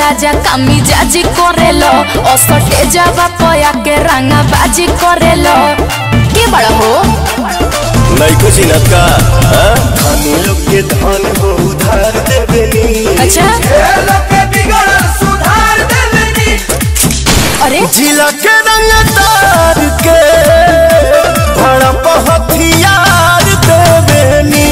राजा कामी जाजी करेलो असटे जावा पया के रंगा बाजी करेलो के बड़ा हो नैको चिनत का हाँ? धनी लोग के धन हो उधार देवेनी अच्छा अरे जिला के रंग तार के भड़प हथियार देवेनी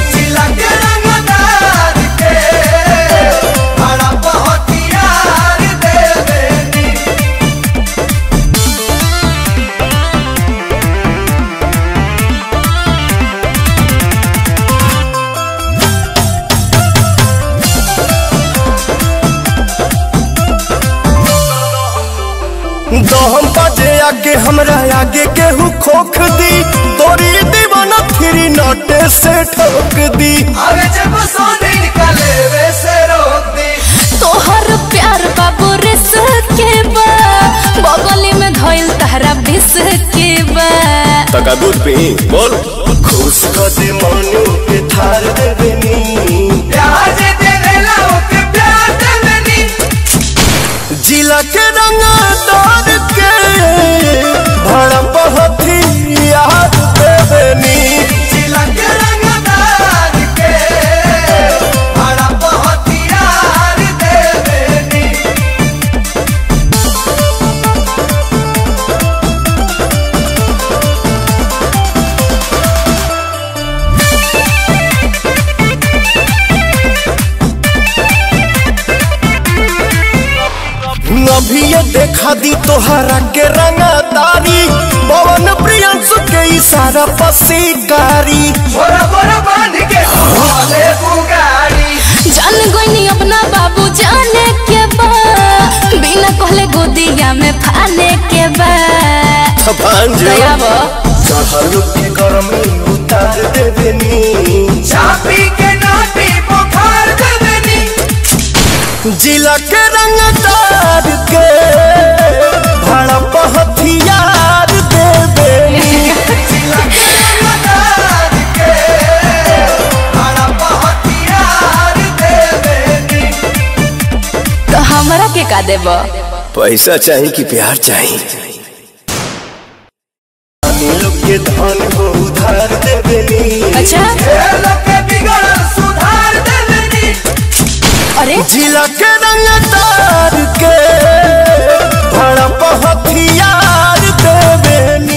दहम बजे आगे हमरा आगे केहू खोख दी तोरी दीवाना फिरी नटे से ठोक दी तोहर प्यार बाबू रिस के बा बगली में धइल तहरा बिस के बा तका दूध पी बोल खुश कर दे मनु के थार देवेनी जिला के रंग तार के भड़प हथियार देवेनी अभी ये देखा दी तोहरा के रंगदारी पवन प्रियंसु के इशारा पसीकारी जान गोइनी अपना बाबू जाने के बा बिना कहले गोदिया में फाने के बा भांजे दया बा चढ़ल के गरमी उतार देवेनी चापी के नाटी बुखार देवेनी जिला के रंगदार के भड़प हथियार देवेनी तो हमरा के का देबा पैसा चाहिए कि प्यार चाहिए धनी लोग के धन हो उधार देवेनी अच्छा सुधार देवेनी अरे जिला के रंगदार के भड़प हथियार देवेनी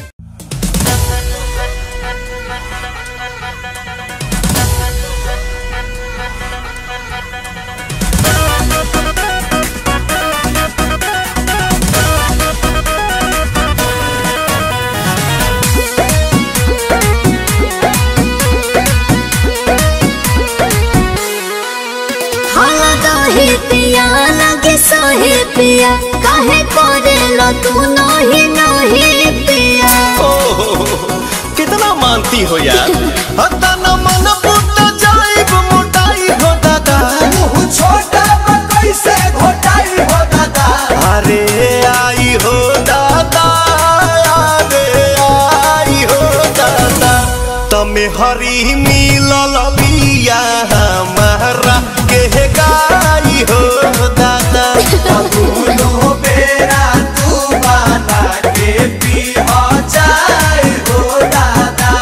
हाला काहे पिया लगे सोहे पिया काहे करे लो तू नही नही पिया कितना मानती हो यार हता न मन पुट जाई मोटाई हो दादा छोटा कैसे घोटाई हो दादा अरे आई हो दादा अरे आई हो दादा तमे हरी मिलल बिया हमारा के गाई हो दादा दोनों बेरा तू बना के पी हो जाए हो दादा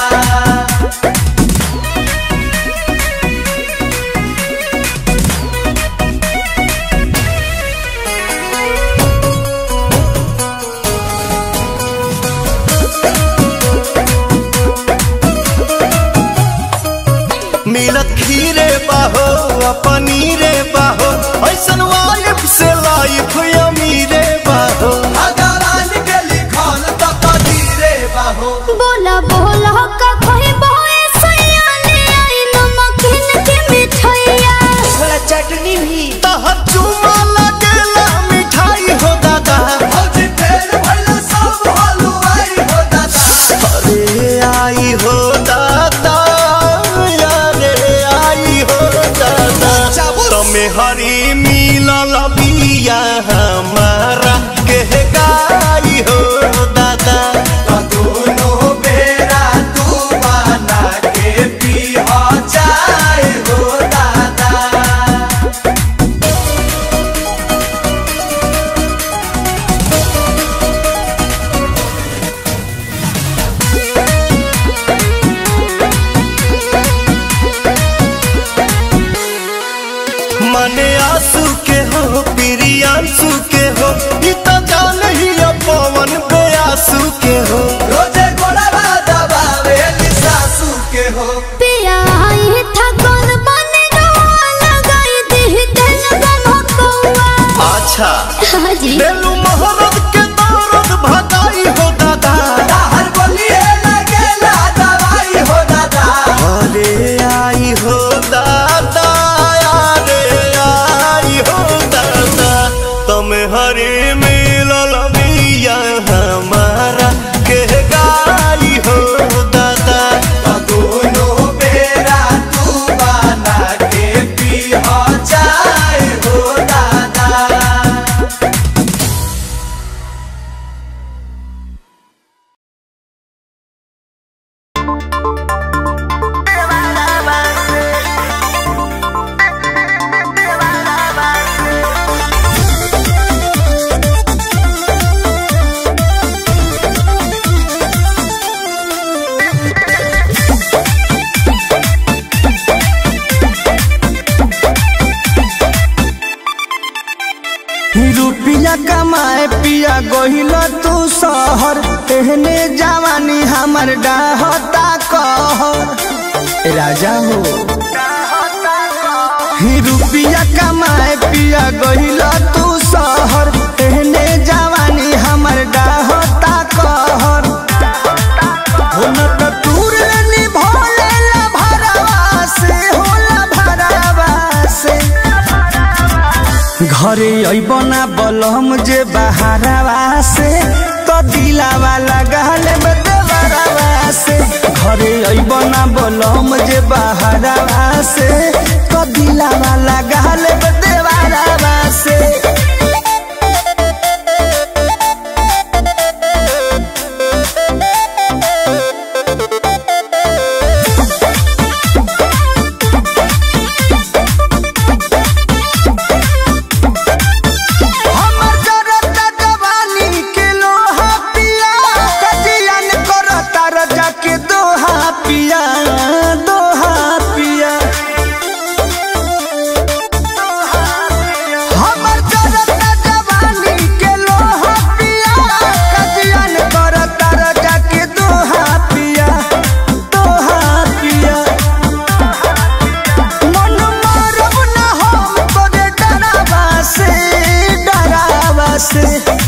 मिलत खीरे बाहो आ पनीरे बाहो ऐसन वाइफ से लाइफ अमीरे बाहो अगरान के लिखल तो कदीरे बाहो बोला बोला का कोई बोए सयाने आई नमकीन के मिठाइया थोड़ा चटनी भी तहर चुमा लगेला मिठाई हो दादा भौजी फेर भइला सब हलवाई हो दादा अरे आई हो दादा अरे आई हो दादा तमे हरी मिलल बिया हमारा के गाई हो दादा दोनों बेरा तू बना के पी हो जाए हो दादा माने आंसू के हो प्रियांशु के हो ई तो जान ही अब पवन बेआसू के हो रोजे गोड़वा दबावे सासू के हो पिया आई था कौन बने गवा लगाई दी दिल बमकौआ अच्छा हाँ जी बेलू मोहब्बत के दौरत भगाई हो दादा हर बोलिए लगेला दवाई हो दादा अरे आई हो दादा अरे आई हो दादा तुम हरे मिलल मिया हमारा के गाई हो दादा दोनों बेरा तू बना के पी हो जाए हो दादा रुपिया कमाए पिया गोहिल तू शहर एहने जवानी हमर डाहता कहर राजा हो ही रुपिया कमाए पिया गोहिल तू शहर एहने जवानी हमर डाहता कहर हो न त तूर निभोले ला भरवा से होला भरवा से घरे अबना बलम जे बहारवा से तो दिलावा लगाल देवरवा से घरे अबना बलम जे बहारवा से तो दिलावा लगाल देवरवा से हमर जरता जवानी के लोहा पिया कजियन करता रजा के दोहा पिया दोहा पिया हमर जरता जवानी के लोहा पिया कजियन करता रजा के दोहा पिया दोहा पिया मन मारब ना हम तोरे डरावा से डरावा से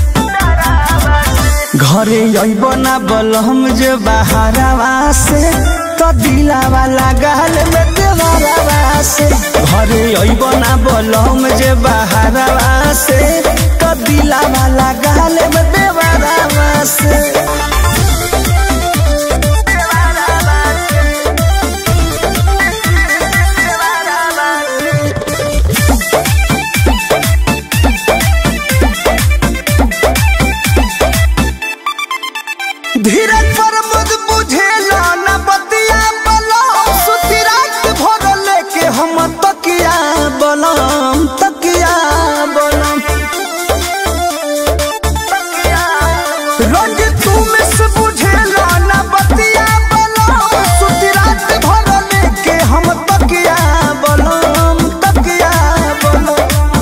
घरे अइब ना बलम जे बहारवा से तो दिलावा लगाल में देवरवा से घरे अइब ना बलम जे बहारवा से तो दिलावा लगाल में देवरवा से धीरज पर मुझ बुझेला न बतिया बलम सुती रात भर लेके हम तकिया बलम तकिया बलम रोज तू में से बुझेला न बतिया बलम सुती रात भर लेके हम तकिया बलम तकिया बलम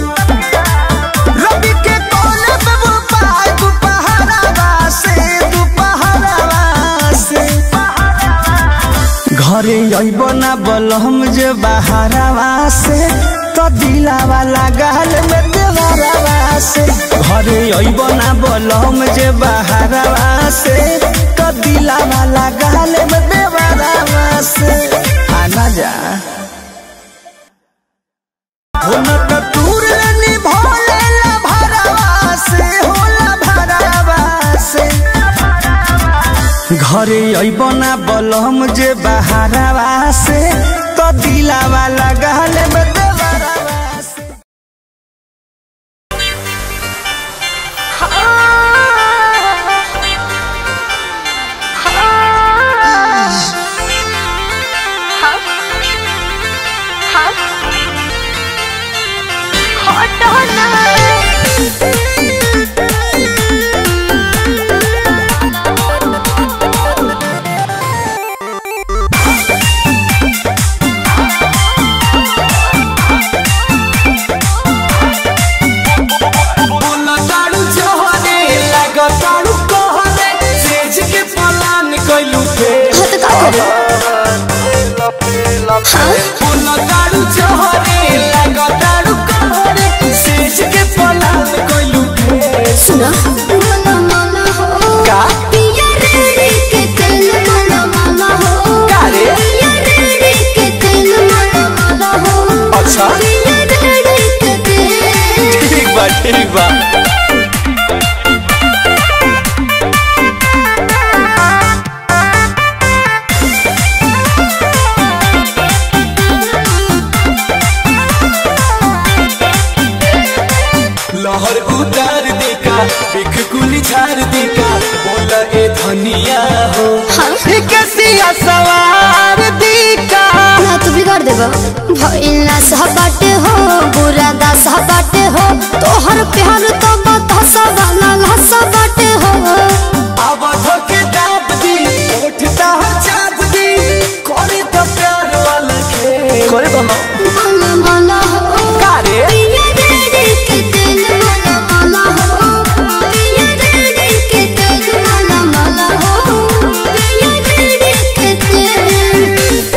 रवि के कोने पे वो पाय दुपहरावा से दुपहरावा से घरे अइब ना बलम जे बहारवा से तो दिलावा लगाल में देवरवा से घरे अइब ना बलम जे बहारवा से तो दिलावा लगाल में देवरवा से आना जा होला त तूर निभोले ला भरवा से होला भरवा से घरे अइब ना बलम जे बहारवा से तो दिलावा लगाल में देवरवा से हाँ बोला दारू चोहरे लगा दारू कहरे सेज के पलाल कोइलू के सुना माला माला हो का पिया रेड़ी के तेल माला माला हो का रे? पिया रेड़ी के तेल माला माला हो अच्छा। पिया रेड़ी के तेल ठीक बा ठीक बा लहर उतार देका बिख कुली झार देका बोला ए धनिया हो कैसिया सवार देका ना तू बिगाड़ देबा भइला सहबाटे हो बुरा दा सहबाटे हो तोहर प्यार तो बतासा वाला लहसा बाटे हो अब धोके दाब दी उठता चाँद दी करे तो प्यार वाला खेल करे तो माला माला हो का रे पिया रेड़ी के तेल माला माला हो पिया रेड़ी के तेल माला माला हो पिया रेड़ी के तेल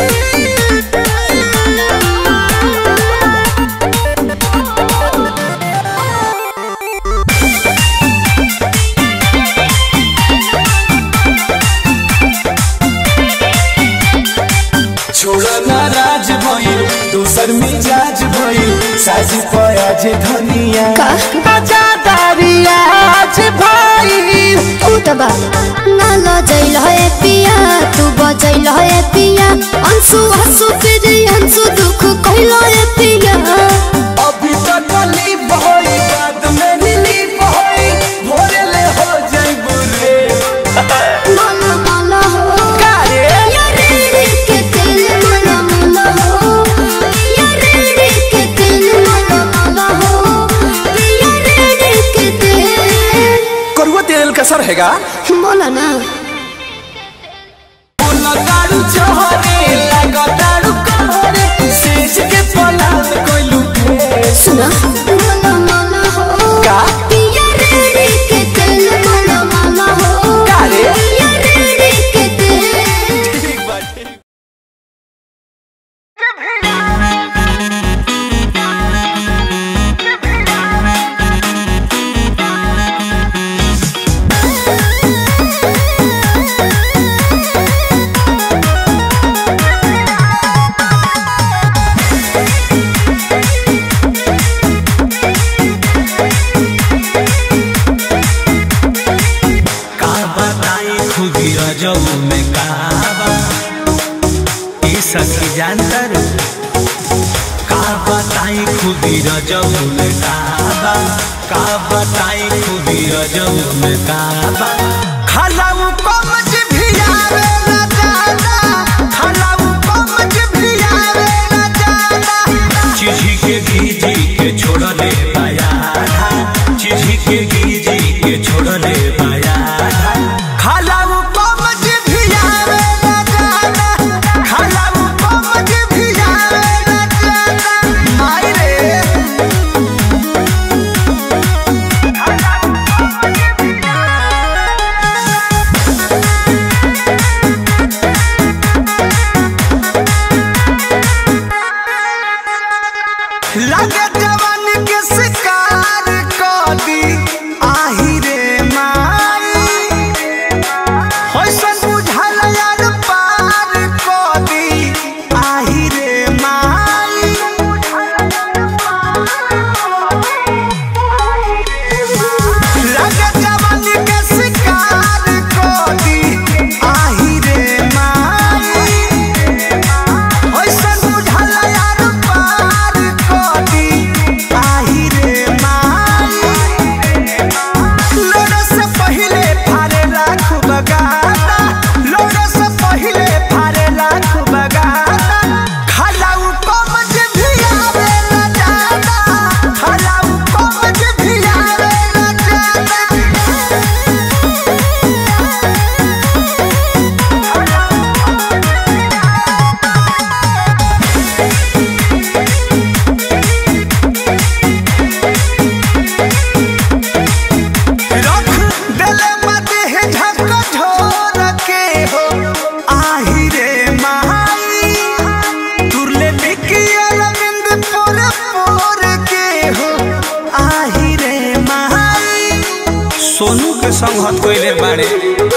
छोड़ा नाराज भइल दोसर मिजाज भइल साजी पयाज धनिया का? बजादारिया आज भइल तू त बा ना लजैल है पिया तू बजैल है पिया अंशु हंसु फिर अंशु दुख कहल है पिया अभी तक कली बहई बाद में रिलीफ होई भोरे ले हो जाई बुरे माला माला हो का रे पिया रेड़ी के तेल माला माला हो पिया रेड़ी के तेल माला माला हो पिया रेड़ी के तेल करुआ तेल का सर हैगा बोला ना बोला दारू चोहरे लगा दारू कहरे सेज के पलाल कोइलू के सुना माला माला हो का पिया रेड़ी के तेल माला माला हो का रे पिया रेड़ी के तेल ठीक बा ठीक का बताई खुदी रजब में काबा ई सखी जानतर का बताई खुदी रजब में काबा का बताई खुदी रजब में काबा खलाऊ कमज भी आवे ना जादा खलाऊ कमज भी आवे ना जादा चिझी के गीजी के छोड़ दे पाया चिझी के गीजी के छोड़ दे पाया खलाऊ कमज भी आवे ना जादा खलाऊ कमज भी आवे ना जादा माई रे लगे जवान के शिकार कर दी आही रे माई होइसन बुझल यार पार कर दी आही रे माई लगे जवान के शिकार कर दी आही रे माई ओइसन बुझल यार पार कदी संगत कइले बाड़े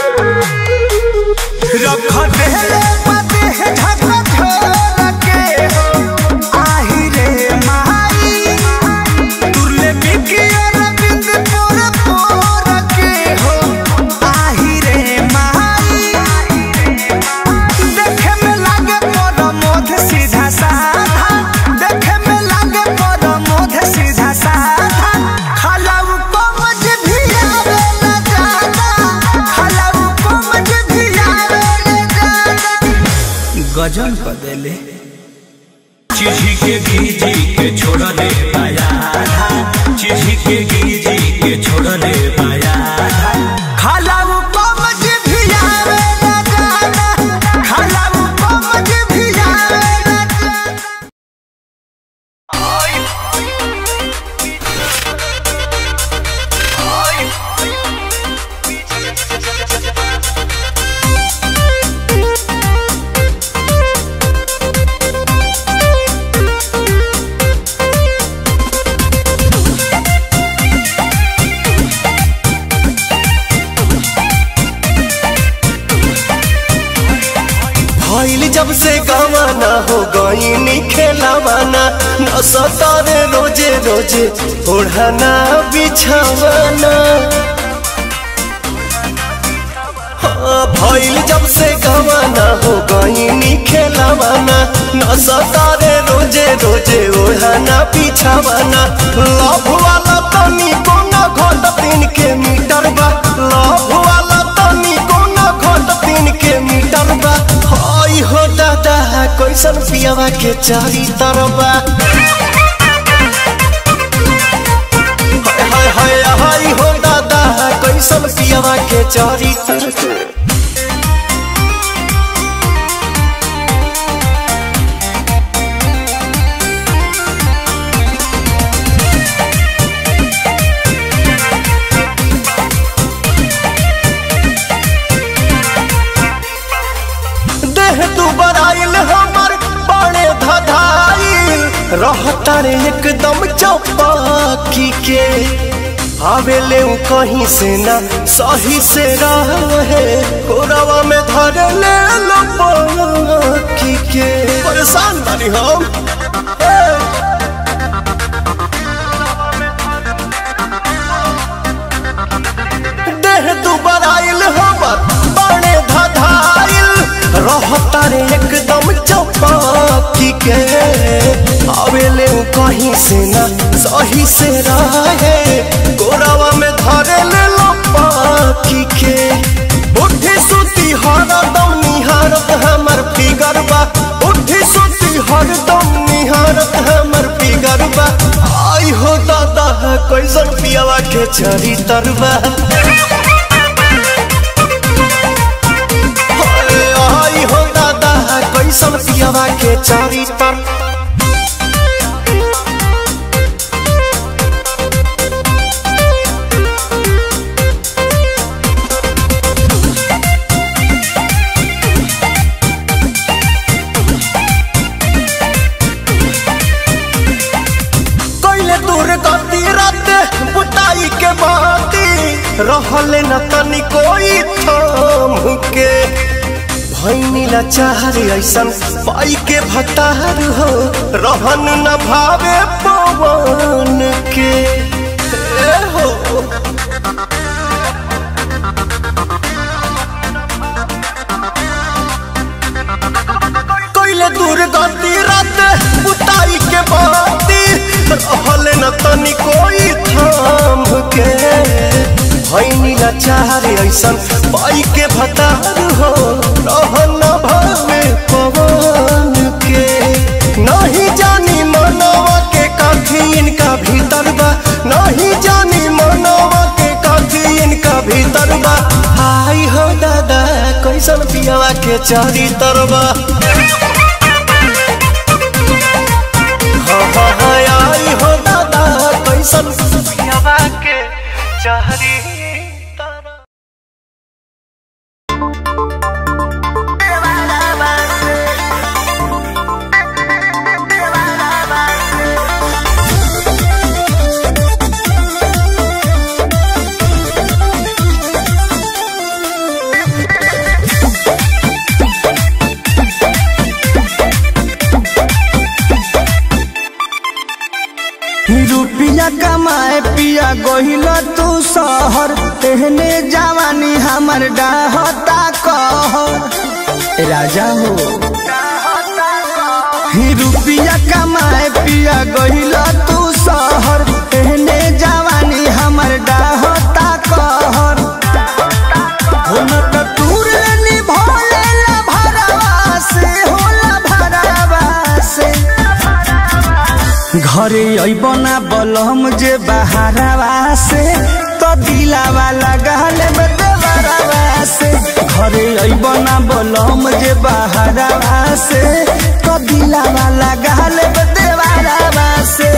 रख देले पते है ढका छोड़ के आही रे माई तुरले बिकी अरविंद पोर पोर के हो आही रे माई देखे में लागे पर मोध सीधा साधा देखे में लागे पर मोध सीधा साधा खलाऊ कमज भी आवे न जाना खलाऊ कमज भी आवे न जाना गजन क देले चिढ़ी के गीजी के छोड़ले पाया चिढ़ी के गीजी के छोड़ले पाया खलाऊ कमज भी आवे न जाना खलाऊ कमज भी आवे न जाना भइल जब से गवाना हो गईनी खेलावाना न सतारे रोजे रोजे ओढ़ाना बिछावाना हाँ, भइल जब से गवाना हो गईनी खेलावाना न सतारे रोजे रोजे ओढ़ाना बिछावाना लव वाला तनी कोना घट तीन के मीटर बा लव वाला तनी कोना घट तीन के मीटर बा हई हो दादा कैसन पियावा के चारी तरबा हाय हाय हाय हो दादा कैसन पियावा के चारी तरबा देह तू बराइल हमर बड़े धधाइल रहता रे एकदम चौपाकी के आवेले उ कहीं से ना सही से रहे कोरवा में धर ले लो पाकी के परेशान बानी हम ए! देह दुबराइल हमर बड़े धधाइल रहता रे एकदम चौपाकी के आवेले उ कहीं से ना सही से रहे गोरावा में धरे ले लो पाकी के उठी सुती हरदम निहारत हमर फिगर बा उठी सुती हरदम निहारत हमर फिगर बा आई हो दादा कैसन पियावा के चरी तरबा आई हो दादा कैसन पियावा के चारी तर कैले दूर गति रात बुताई के बाती रहले न तनी कोई थाम के भैनीला चाहरे ऐसन पाई के भतार हो रहन न भावे पवन के ए हो कैले दूर गति रात बुताई के बाती रहले न तनी कोई थाम के भैनीला चाहरे ऐसन पाई के भतार हो रहन न भावे पवन के नहीं जानी मनवा के काफी इनका भीतर बा नहीं जानी मनवा के काफी इनका भीतर बा हाय हो दादा कैसन पियावा के चारी तरबा हाँ हाँ हाँ आई हो दादा कैसन पियावा के चारी तरबा Thank रुपिया कमाए पिया गहिल तू शहर तेहने जवानी हमर डाहता कहर राजा हो ही रुपिया कमाए पिया गहिल तू शहर तेहने जवानी हमर डाहता कहर हो न त तूर निभोले ला भरवा से होला भरवा से घरे अबना बलम जे बहारवा से तो दिलावा लगाल में देवरवा से घरे अबना बलम जे बहारवा से तो दिलावा लगाल में देवरवा से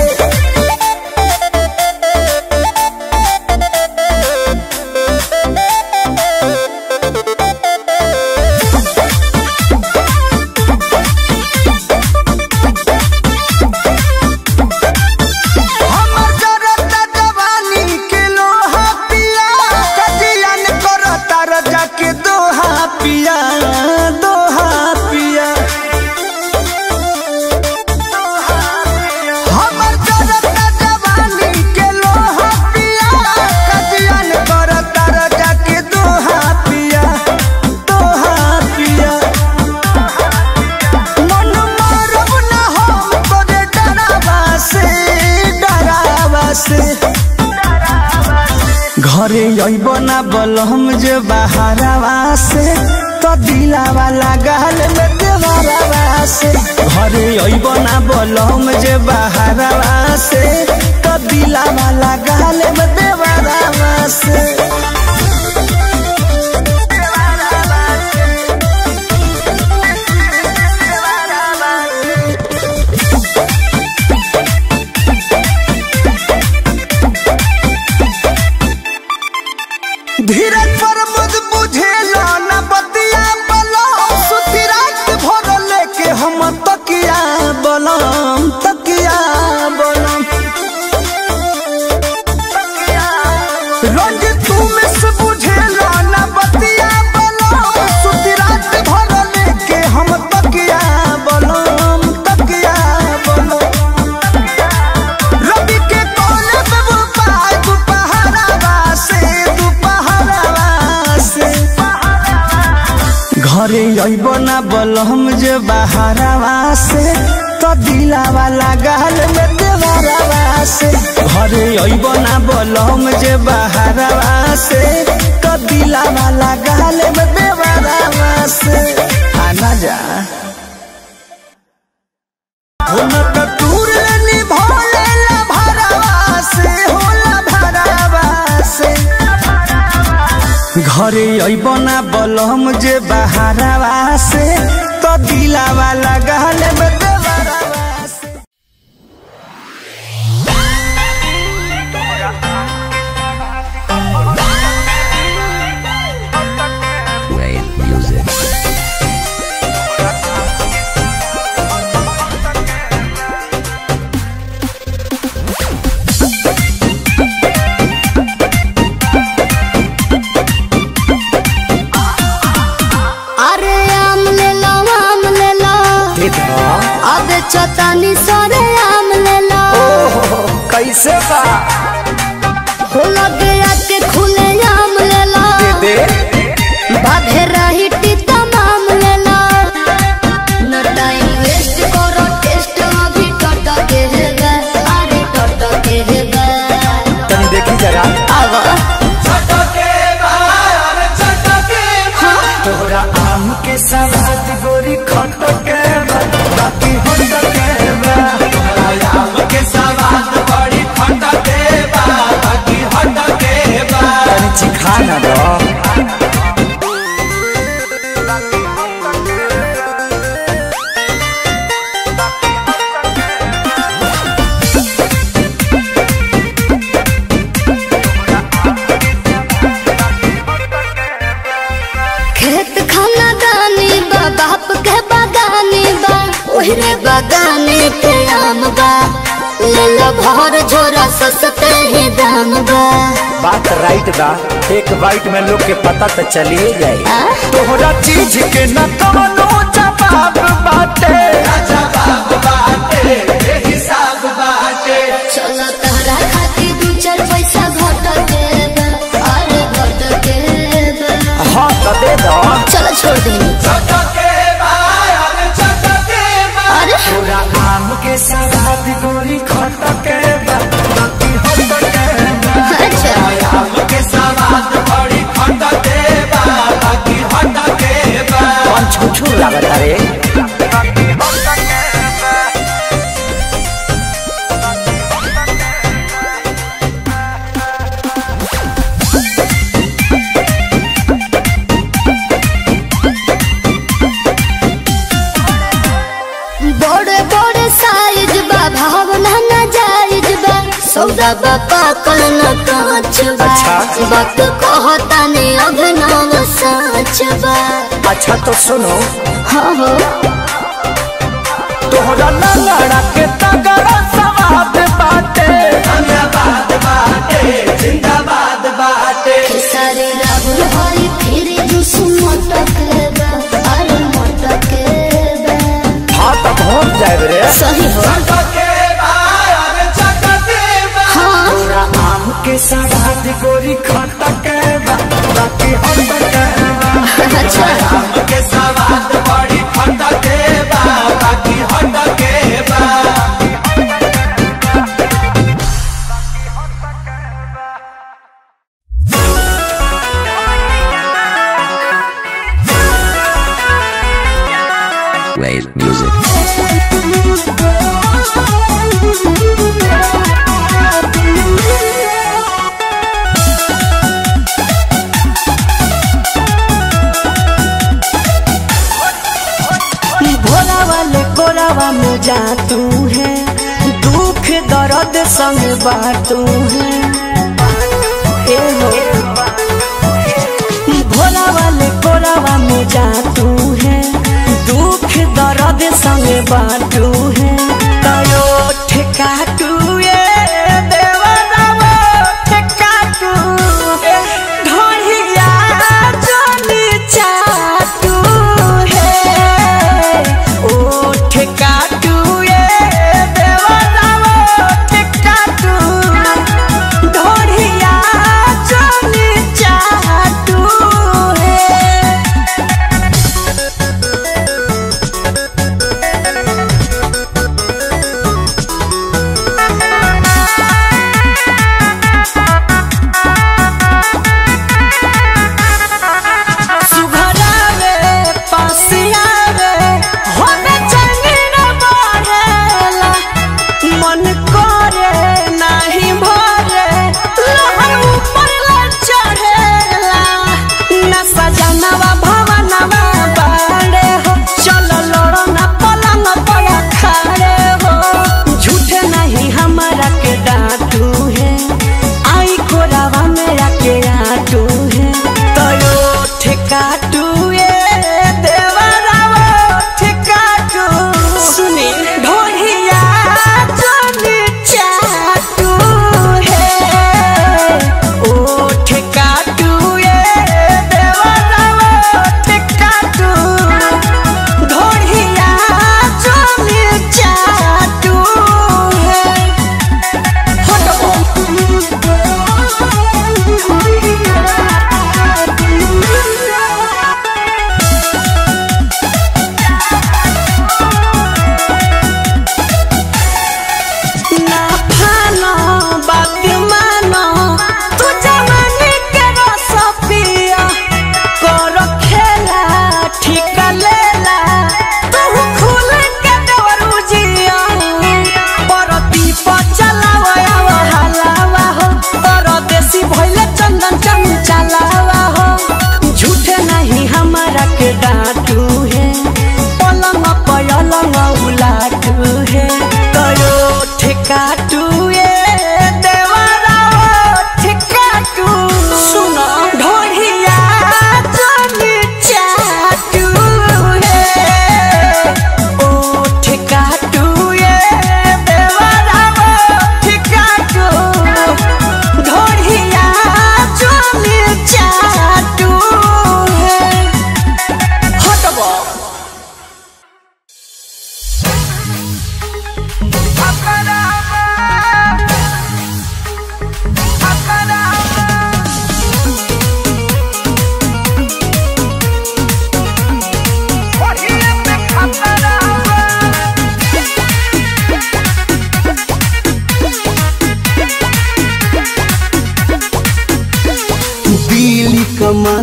हमर जरता जवानी के लोहा पिया कजियन करता रजा के दोहा पिया दोहा पिया हमर जरता जवानी के लोहा पिया कजियन करता रजा के दोहा पिया दोहा पिया मन मारब ना हम तोरे डरावा से डरावा से घरे अइब ना बलम जे बहारवा से तो दिलावा लगाल में देवरवा से घरे अइब ना बलम जे बहारवा से तो दिलावा लगाल में देवरवा से धीरज पर मुझ बुझेला न बतिया बलम सुती रात भर लेके हम तकिया बलम तकिया बलम रोज तू में से बुझेला न बतिया बलम सुती रात भर लेके हम तकिया बलम तकिया बलम रवि के कोने पे वो पाय दुपहरावा से दुपहरावा से घरे अइब ना बलम जे बहारवा से तो दिलावा लगाल में देवरवा से घरे अइब ना बलम जे बहारवा से तो दिलावा लगाल में देवरवा से आना जा होला त तूर निभोले ला भरवा से होला भरवा से घरे अइबना बलम जे बहारवा से तो दिलावा लगाल में देवरवा से अरे आम ले लो आम ले लो अब चतानी सरे आम ले लो कैसे बा हो लगे आके खुले आम ले लो दे बाधे रही तमाम ले लो न टाइम वेस्ट करो टेस्ट अभी टट के है गा अरे टट के है गा तनी देखी जरा आवा छटके बाहर छटके तोरा आम के सवाद गोरी खट के बा, बाकी हट के बा। आम के सवाद बड़ी खटके बा बाकी हटके बा तनी चिखा ना दो खेत खाना दानी बा बाप के बागानी बा ओहरे बागाने के आम बा ले लो भर झोरा सस्ते ही दाम बा बात राइट बा एक बाइट में लोग के पता तो चलिए जाए आ? तोहरा चीज के न कवनो जवाब बाटे जवाब बाटे हिसाब बाटे चलो के सवाद गोरी खटके बा बाकी हटके बा अच्छा आम के सवाद बड़ी खट देबा बाकी हट के बा कौन छुछू लागत रे बड़े बड़े साइज बा भावना न जायज बा सौदा बा पाकल न कांच बा अच्छा। वक्त कहता ने अभिनव साच बा अच्छा तो सुनो हाँ हो तोहरा लंगड़ा के तगड़ा सवाद बाटे जिंदाबाद बाटे जिंदाबाद बाटे सारे राहुल हरी फिर जुस मटक बा अरे मटक बा हाँ तो पहुँच जाए रे सही हो चट के बा अरे चट देबा हाँ तोरा आम के सवाद गोरी खटके बा बाकी हटके बा अच्छा आम के सवाद बड़ी खट देबा बाकी हट के बा Wave music. भोला वाले कोरावा में जा तू है दुख दर्द संग बाटू है ए हो भोला वाले कोरावा में जा तू है दुख दर्द संग बाटू है तयो ठेका तू ये देवरावा ठेका तू ढोलिया जनी चाटू है ओ ठेका तू ये देवरावा ठेका तू ढोलिया जनी चाटू है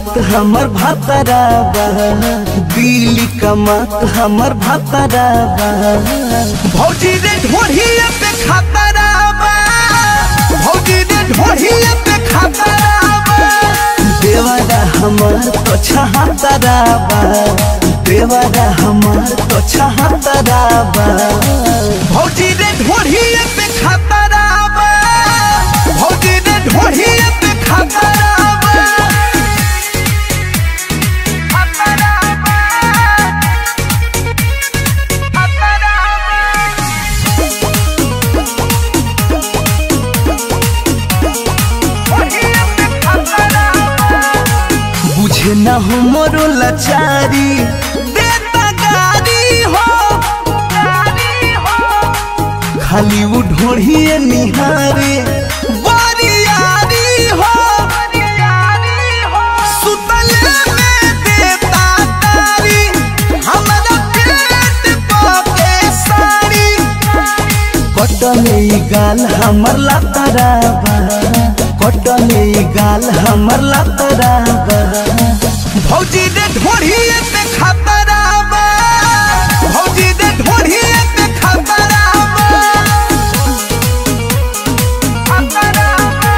कमात हमर भातराबा दिल्ली कमात हमर भातराबा भौजी रे ढोढ़िया पे खतराबा भौजी रे ढोढ़िया पे खतराबा देवरा हमार तो छहातराबा देवरा हमार तो छहातराबा भौजी रे ढोढ़िया पे खतराबा भौजी रे ढोढ़िया पे खतराबा खतराबा बुझे न हो मोरो लाचारी देता गारी हो गारी हो खाली वो ढोढ़िए निहारे बरियारी हो बरियारी हो सुतले में देता तारी हमरा पेट पे साड़ी कटने ई गाल हमर लातराबा कटने ई गाल हमर लातराबा भौजी रे ढोढ़िए पे खतराबा भौजी रे ढोढ़िए पे खतराबा खतराबा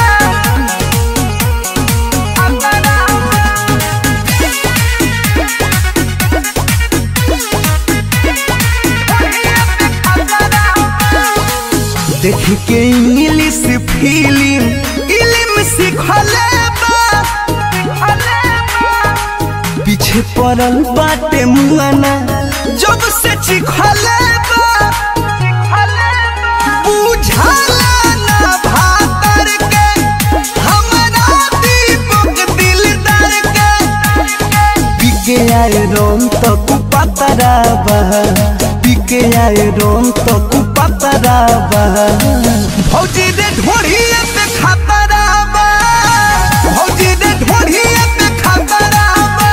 देख के इंग्लिश फिल्म इल्म सिखले बा सिखले बा पीछे पड़ल बाटे मुआना जब से चिखले बा चिखले बा बुझाला ना भातर के हमरा दीपक दिलदार के पीके आए रोम तो कुपातराबा पीके आए रोम तो कुपातराबा भौजी रे ढोढ़िए पे खतराबा भौजी रे ढोढ़िए पे खतराबा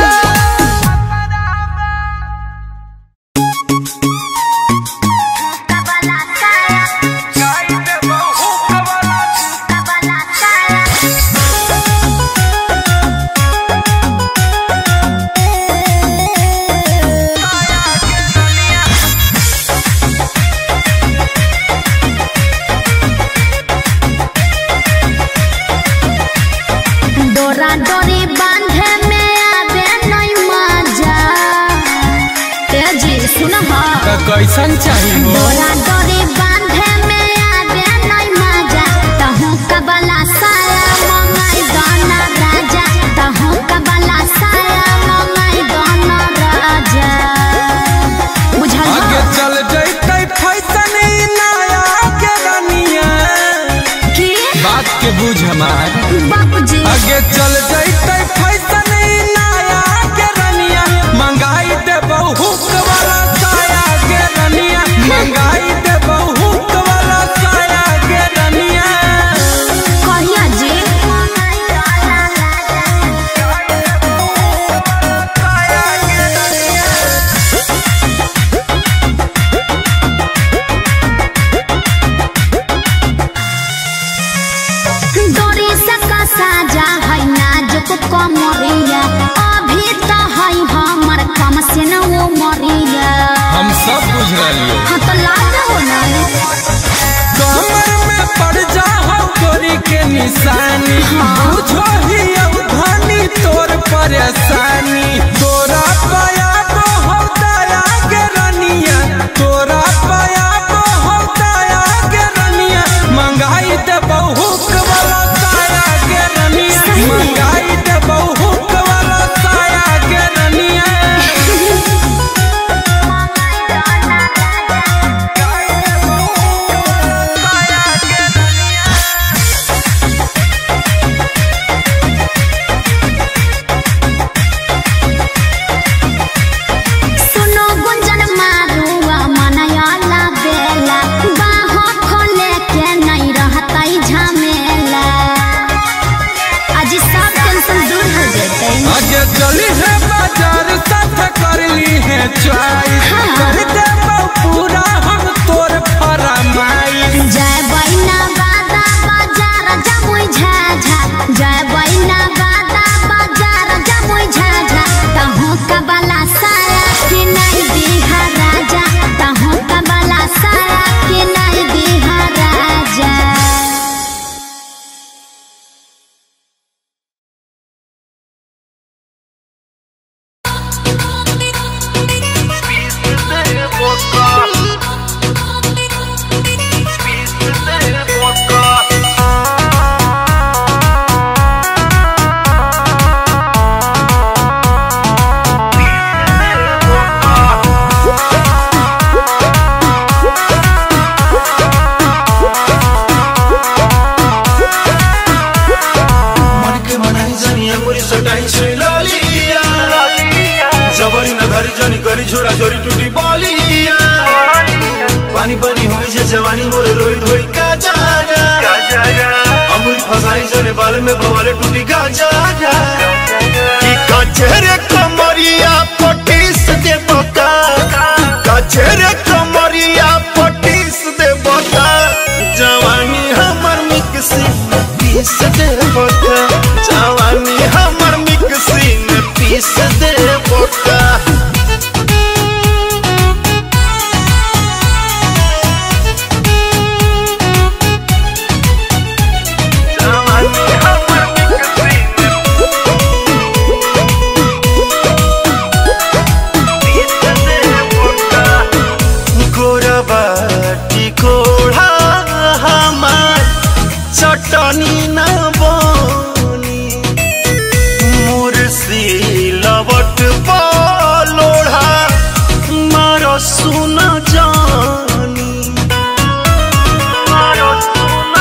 डोरा डोरी बांधे में आवे नहीं मजा ए जी सुन हा कैसन चाहिए डोरा डोरी बांधे में आवे नहीं मजा तहु कबला साया मंगाई गाना राजा तहु कबला साया मंगाई गाना राजा बुझल आगे हा? चल जैते फैसन ई नया के रनिया की बात के बुझ हमार बाबूजी आगे चल जैते फैसन ई नया के रनिया मंगाई दे बहुत वाला साया के रनिया मंगाई दे बहुत वाला साया के रनिया कहिया जी डोरी से कसा जा है नाजुक कमरिया अभी तो है हमर कम से न वो मरिया हम सब बुझ रही हाँ तो लाज हो ना कमर में पड़ जा हो गोरी के निशानी बुझो ही अवधानी तोर परेशानी तोरा पाया को हो दया के रनिया तोरा पाया को हो दया के रनिया मंगाई दे बहुत वाला साया के रनिया मंगाई दे बहुत वाला साया के रनिया सुनो गुंजन मारुआ मनयाला बेला बाहों खोले के नहीं रहता झमेला आज सब टेंशन दूर हो जते आगे चली है बाजार साथ कर ली है चॉइस हाँ। कर दे पूरा हम तोर फरमाई जय बैना बादा बाजार जमुई झाझा जय बैना बादा बाजार होई जे जवानी मोर रोई धोई का जागा का जागा अमूल फसाई जने बाल में भवरे टूटी का जागा कि कचरे कमरिया पटीस दे बका कचरे कमरिया पटीस दे बका जवानी हमर मिक्सी में पीस दे बका जवानी हमर मिक्सी में पीस दे बका गोरबाटी कोढ़ा हमार चटनी न बनी मुर्सी लवट लोढ़ा मार सुन जानी मार सुन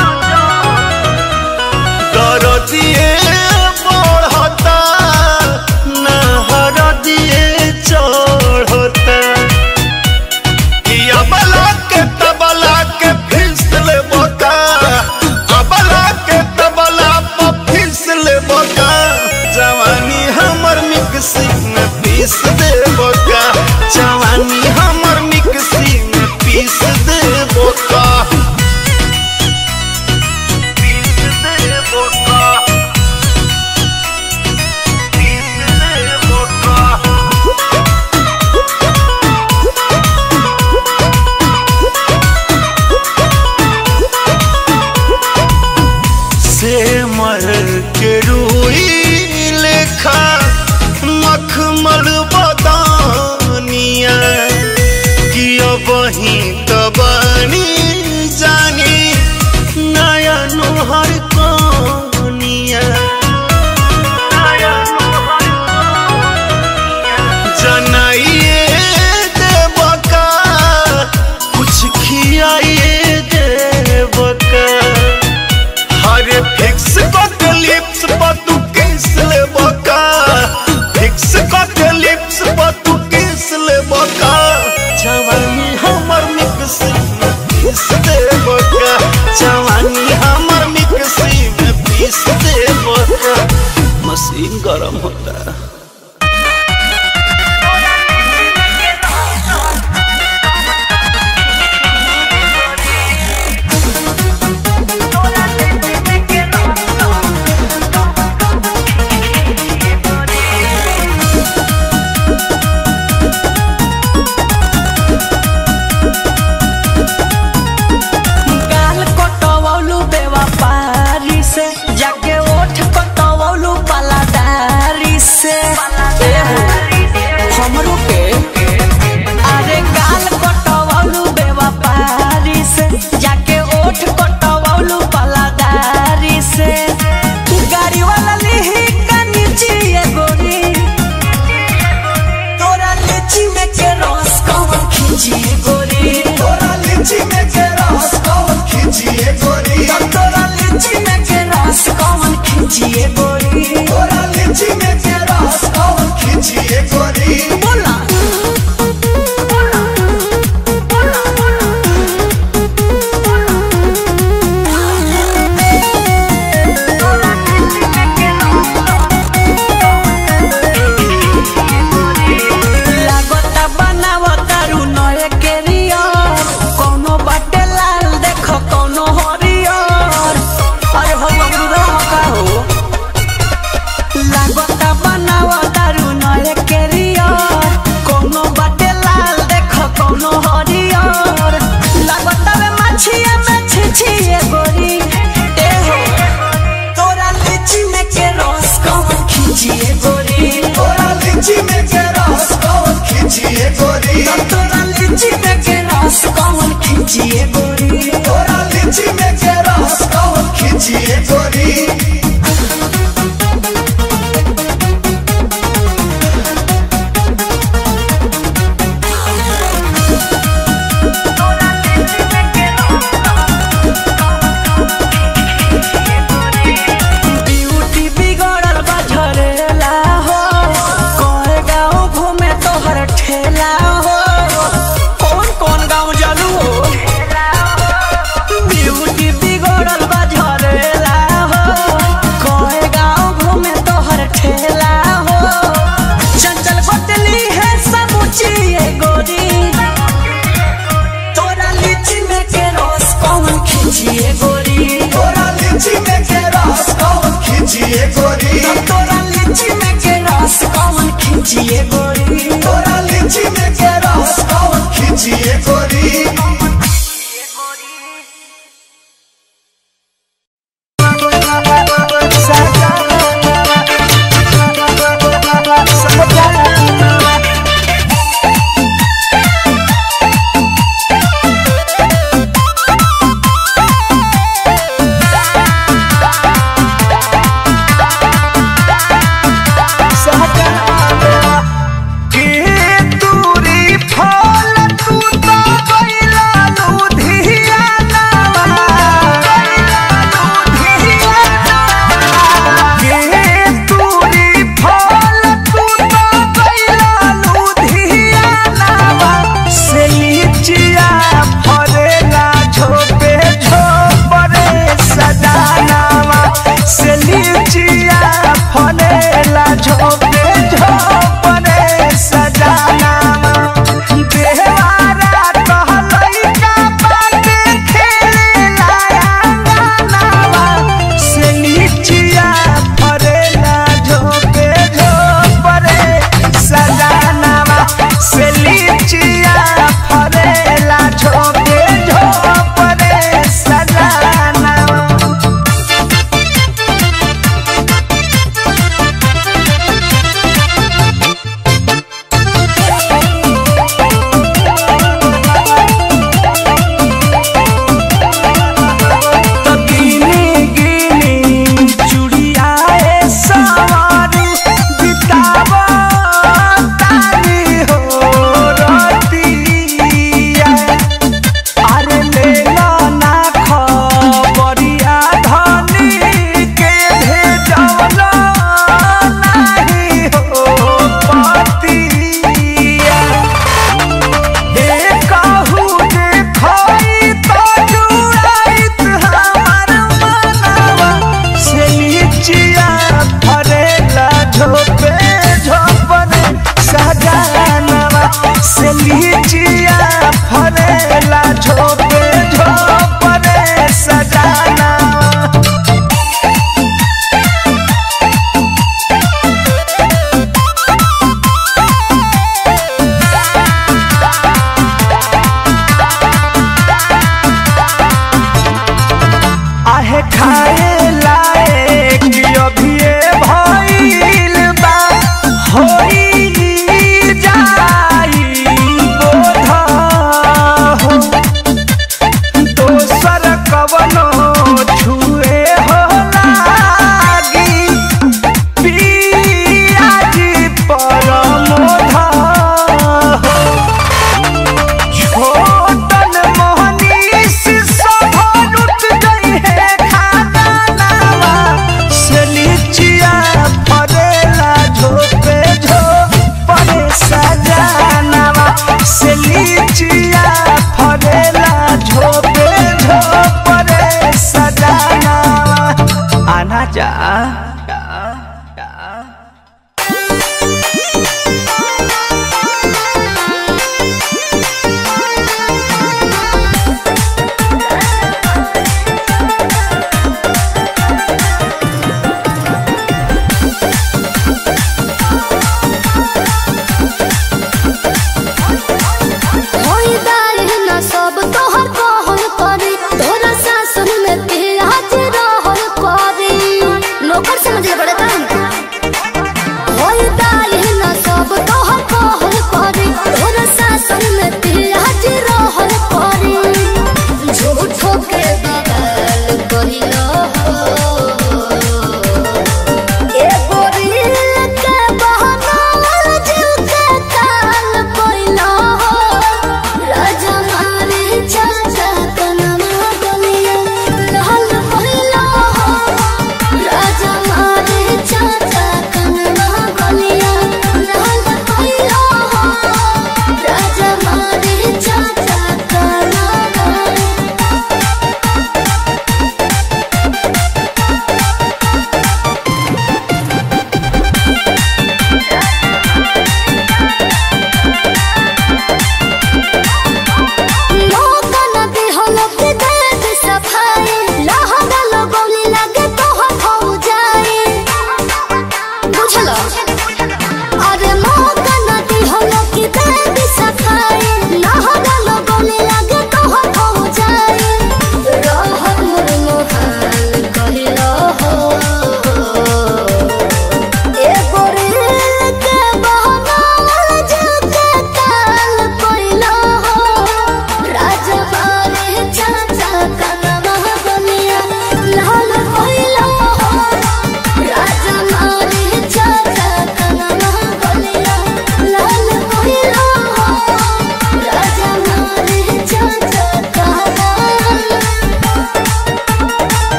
कर दिए बढ़ता नहर दिए चढ़ता अबला के तबला के फिसल बोका अबला के तबला पर फिसल बोका जवानी हमर मिक्सी में पीस दे बोका जवानी हमर मिक्सी में पीस दे बोका पीस दे बोका पीस दे बोका से मर के रूई लेखा मखमल बदानिया कि अब ही तबानी जानी नया नोहर कनिया जनाइए देवका कुछ खियाइए देवका हरे फिक्स के लिप्स पर तू किस ले बका फिक्स के लिप्स पर तू किस ले बका जवानी हमर मिक्सी में पीस दे बका जवानी हमर मिक्सी में पीस दे बका मशीन गरम होता है गाल कटवौलू बेवफारी से जाके ओठ कटवौलू पलादारी से हमरो के अरे गाल कटवौलू बेवफारी से जाके ओठ कटवौलू पलादारी से गाड़ी वाला लिही का नीचे ये गोरी तोरा लीची में के रस कौन खींची गोरी तोरा लीची में के रस कौन खींची गोरी तोरा लीची में के रस कौन खींची गोरी तोरा लीची में के रस कौन खींची गोरी बोला लागता बनावता रू नए केरियर कोनो बाटे लाल देखो कोनो हरियर अरे हो बबरू का हो लागता बनावता रू नए केरियर कोनो बाटे लाल देखो कोनो हरियर लागता वे मछिया में छिछिए गोरी ए हो तोरा लीची में के रस कौन खींचिए गोरी तोरा लीची में के रस कौन खींचिए गोरी तोरा लीची में के रस कौन खींचिए गोरी तोरा लीची में के रस कौन खींचिए गोरी ब्यूटी बिगड़ल बा झरेला हो कहे गाँव घूमे तोहर ठेला हो कौन कौन गाँव जलू हो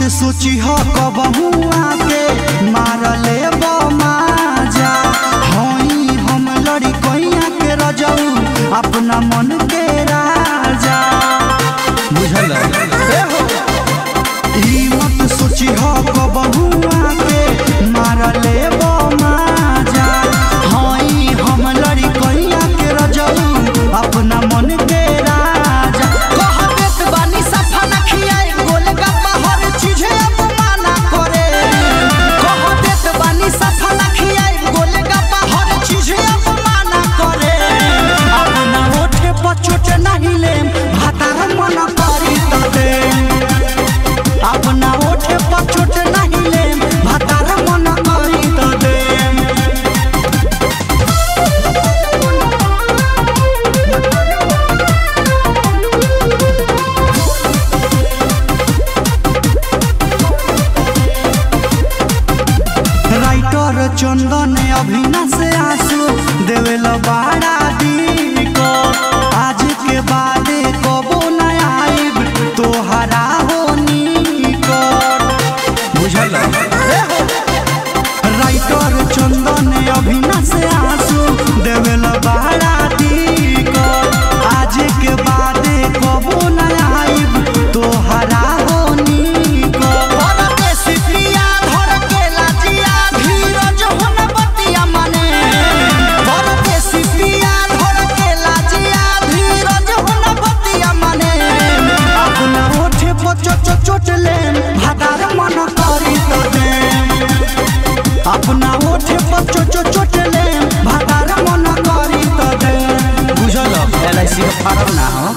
सोची हो कबहू आके मार ले माजा हई हम लड़ी कैया के रजऊ अपना मन के राजा बुझल ई मत सोची हो कबहू आके मार ले माजा हई हम लड़ी कैया के रजऊ अपना मन के राजा कह देत बानी सफा न खियाई गोलगप्पा हर चीजे अपमाना करे कह देत बानी सफा न खियाई गोलगप्पा हर चीजे अपमाना करे अपना ओठे पर चोट नहीं ले भातार मन करी त दे अपना ओठे पर चोट नहीं ले भातार मन करी त दे राइटर चंदन अभिना से आंसू देवेल बाड़ा को आज के बाद कबो न आइब तोहरा हो निकट बुझल राइटर चंदन अभिना से आंसू देवेल बाड़ा को आज के बाद कबो न आइब तोहरा हो निकट परदेसी प्रिया धर के लाजिया धीरज होन बतिया मने परदेसी प्रिया धर के लाजिया धीरज होन बतिया मने अपना ओठे पर चोट चोट ले भादार मन करी तो दे अपना ओठे पर चोट चोट ले भादार मन करी तो दे बुझल एल आई सी का फार्म ना हो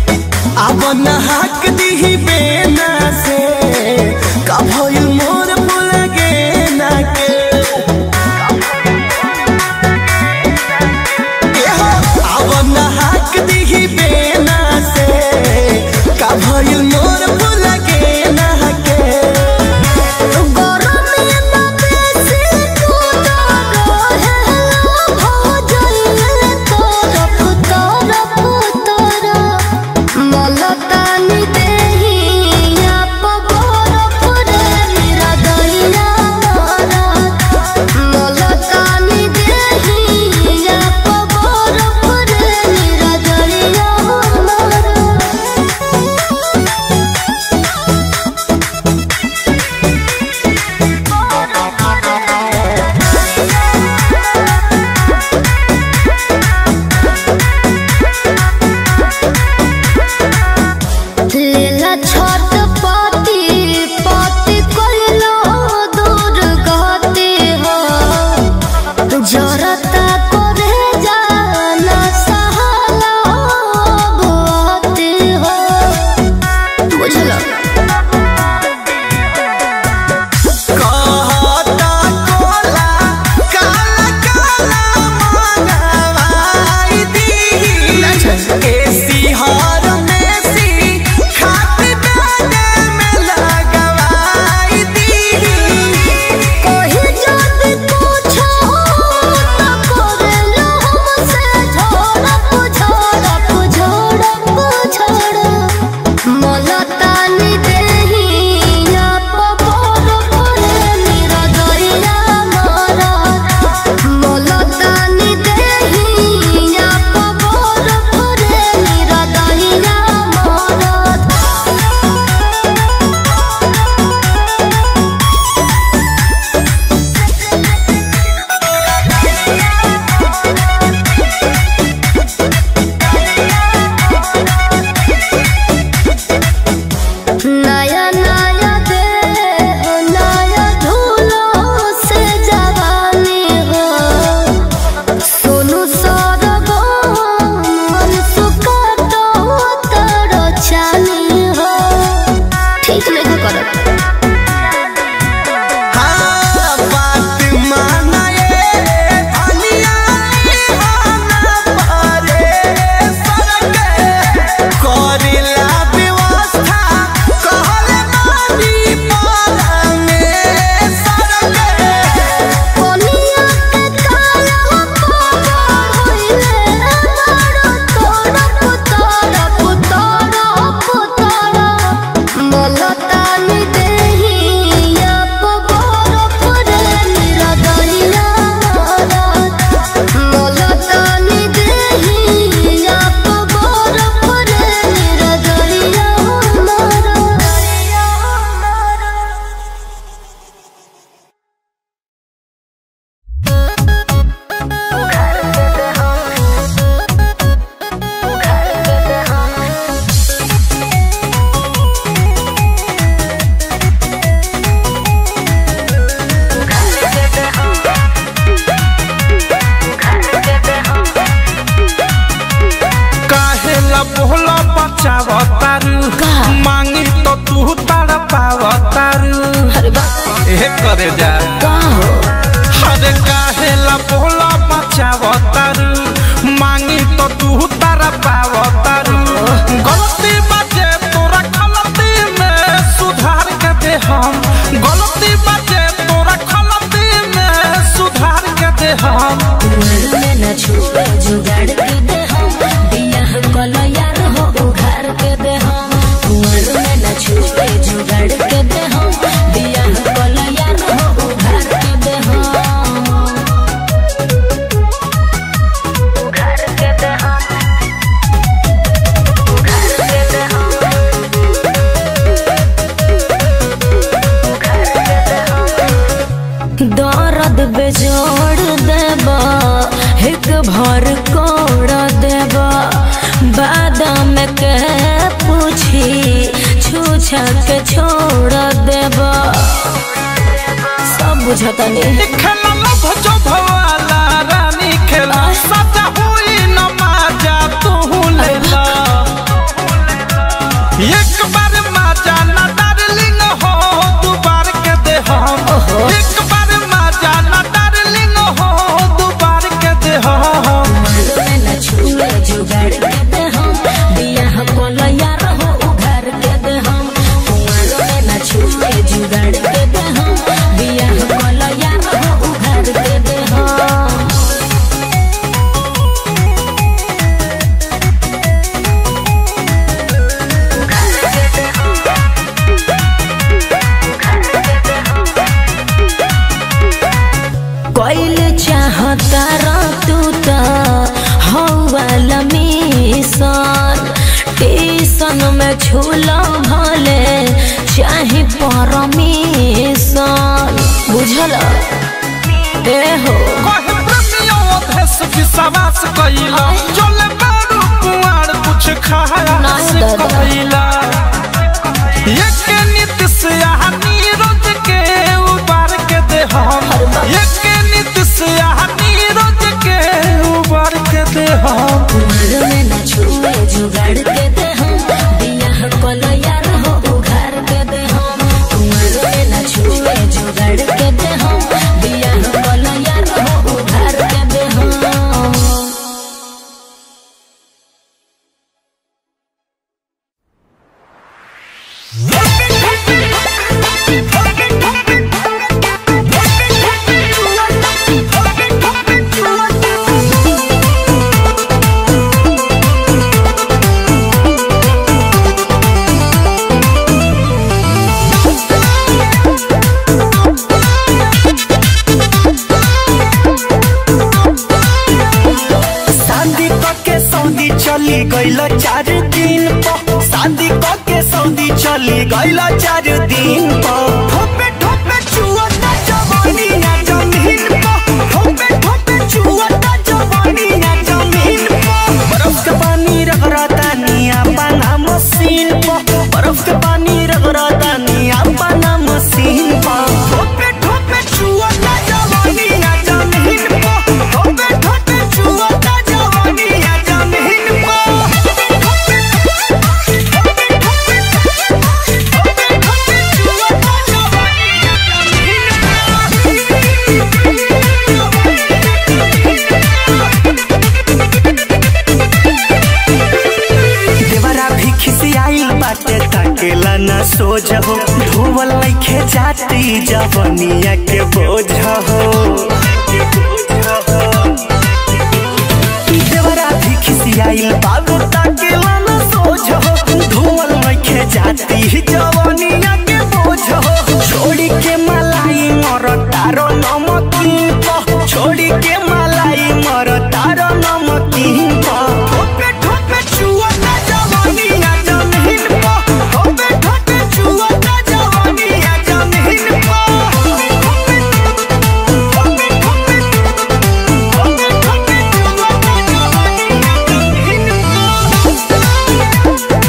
अब नहाक दीही बेना से का भइल मोर मचावतारू का? मांगी तो तू तड़ पावतारू अरे बाप ए करे जा का हो अरे काहे ला बोला मचावतारू मांगी तो तू तड़ पावतारू गलती बाजे तोरा गलती में सुधार के दे हम गलती बाजे तोरा गलती में सुधार के दे हम में न छुपे जुगाड़ के दे हम बियाह कलो यार हो उघार के दे हम कुंवर में न छुपे जुगाड़ के दे हम बियाह कलो यार हो उघार के दे हम उघार के दे हम उघार के दे हम उघार के दे हम दर्द बेजोड़ देबा एक भर कोड़ देबा बादाम के पूछी छूछा के छोड़ देबा सब बुझता नहीं खेला लभ जो भवाला रानी खेला सजा हुई न माजा तू लेला एक बार माजा न डार्लिंग हो दू बार के दे हम एक बार माजा न डार्लिंग हो दू बार के दे हम में न छुए जुगाड़ के दे हम बियाह कोलो यार हो उघार के दे हम कुंवर में न छुए जुगाड़ के दे हम बियाह कोलो यार हो उघार के दे हम कोइल चाहता रा तू त हौवाला मिशन टीसन में छूला भले चाहे परमिशन बुझल ए हो कहे प्रेमियों देश विश्वास कइला चले बारू कुआर कुछ खाया नहीं से दादा। कइला एक नीति से यहाँ नीरज के उबार के दे हम एक नीति से यहाँ नीरज के उबार के दे हम कुंवर में न छुए जुगाड़ के दे हम बियाह कोलो यार हो उघार के दे हम कुंवर में न छुए जुगाड़ के दे हम बियाह कोलो यार हो उघार के दे हम शादी के सऊदी चली गईल चार दिन पर शादी के सऊदी चली गईल चार दिन पर ठोपे ठोपे छुअता जवानी ना जमीन पर ठोपे ठोपे छुअता जवानी ना जमीन पर बर्फ के पानी रगड़ता निया पाना मशीन पर बर्फ के पानी रगड़ता निया पाना मशीन पर ठोपे ठोपे छुअता जवानी ना जमीन पर ठोपे ठोपे छुअता जवानी ना जमीन देवरा भी खिसियाइल बाटे ताकेला ना सोझ हो धोवल लइखे जाती जवनिया के बोझ हो देवरा भी खिसियाइल बाबू ताकेला ना सोझ हो धोवल लइखे जाती जवनिया के बोझ हो छोड़ी के मलाई मर तारो नमकीन पर छोड़ी के मलाई मर तारो नमकीन पर ठोपे ठोपे छुअता जवानी ना जमीन पर ठोपे ठोपे छुअता जवानी ना जमीन पर ठोपे ठोपे ठोपे ठोपे ठोपे छुअता जवानी ना जमीन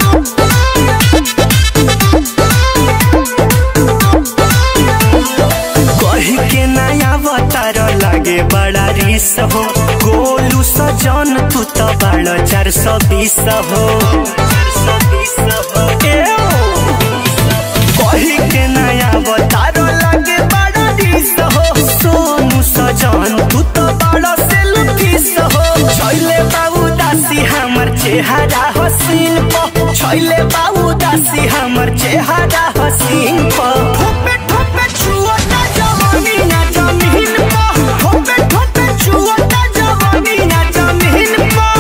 कही के नया अवतार लागे बड़ा रिस हो गोलू सजन तू तो बड़ा चार सौ बीस हो कही के नया बतारो लगे बड़ा डिस हो सोनू सजन तू तो बड़ा सेल्फिश हो छैले बाबू दासी हमर चेहरा हसीन प छैले बाबू दासी हमर चेहरा हसीन प ठोपे ठोपे छुअता जवानी ना जमीन प ठोपे ठोपे छुअता जवानी ना जमीन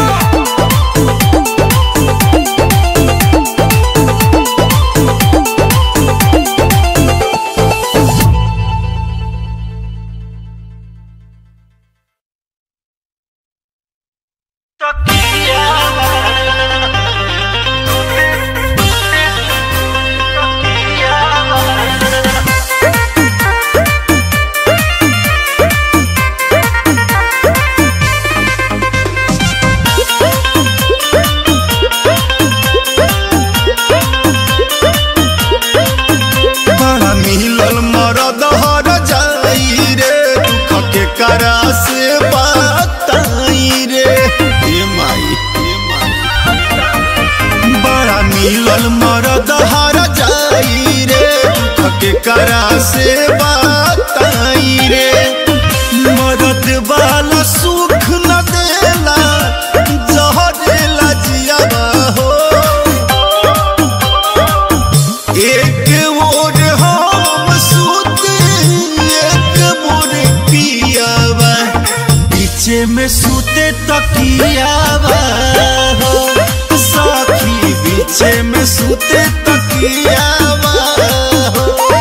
प बड़ा मिलल मरद हर जाई रे दुख के करा से बताई रे हे माई हे माई बड़ा मिलल मरद हर जाई रे दुख के करा से बताई रे मरद वाला सुख न देला जहरेला जियावा हो एक ओर हम सूते एक मोर पियावा पीछे में सूते तकियावा हो साखी पीछे में सूते तकियावा हो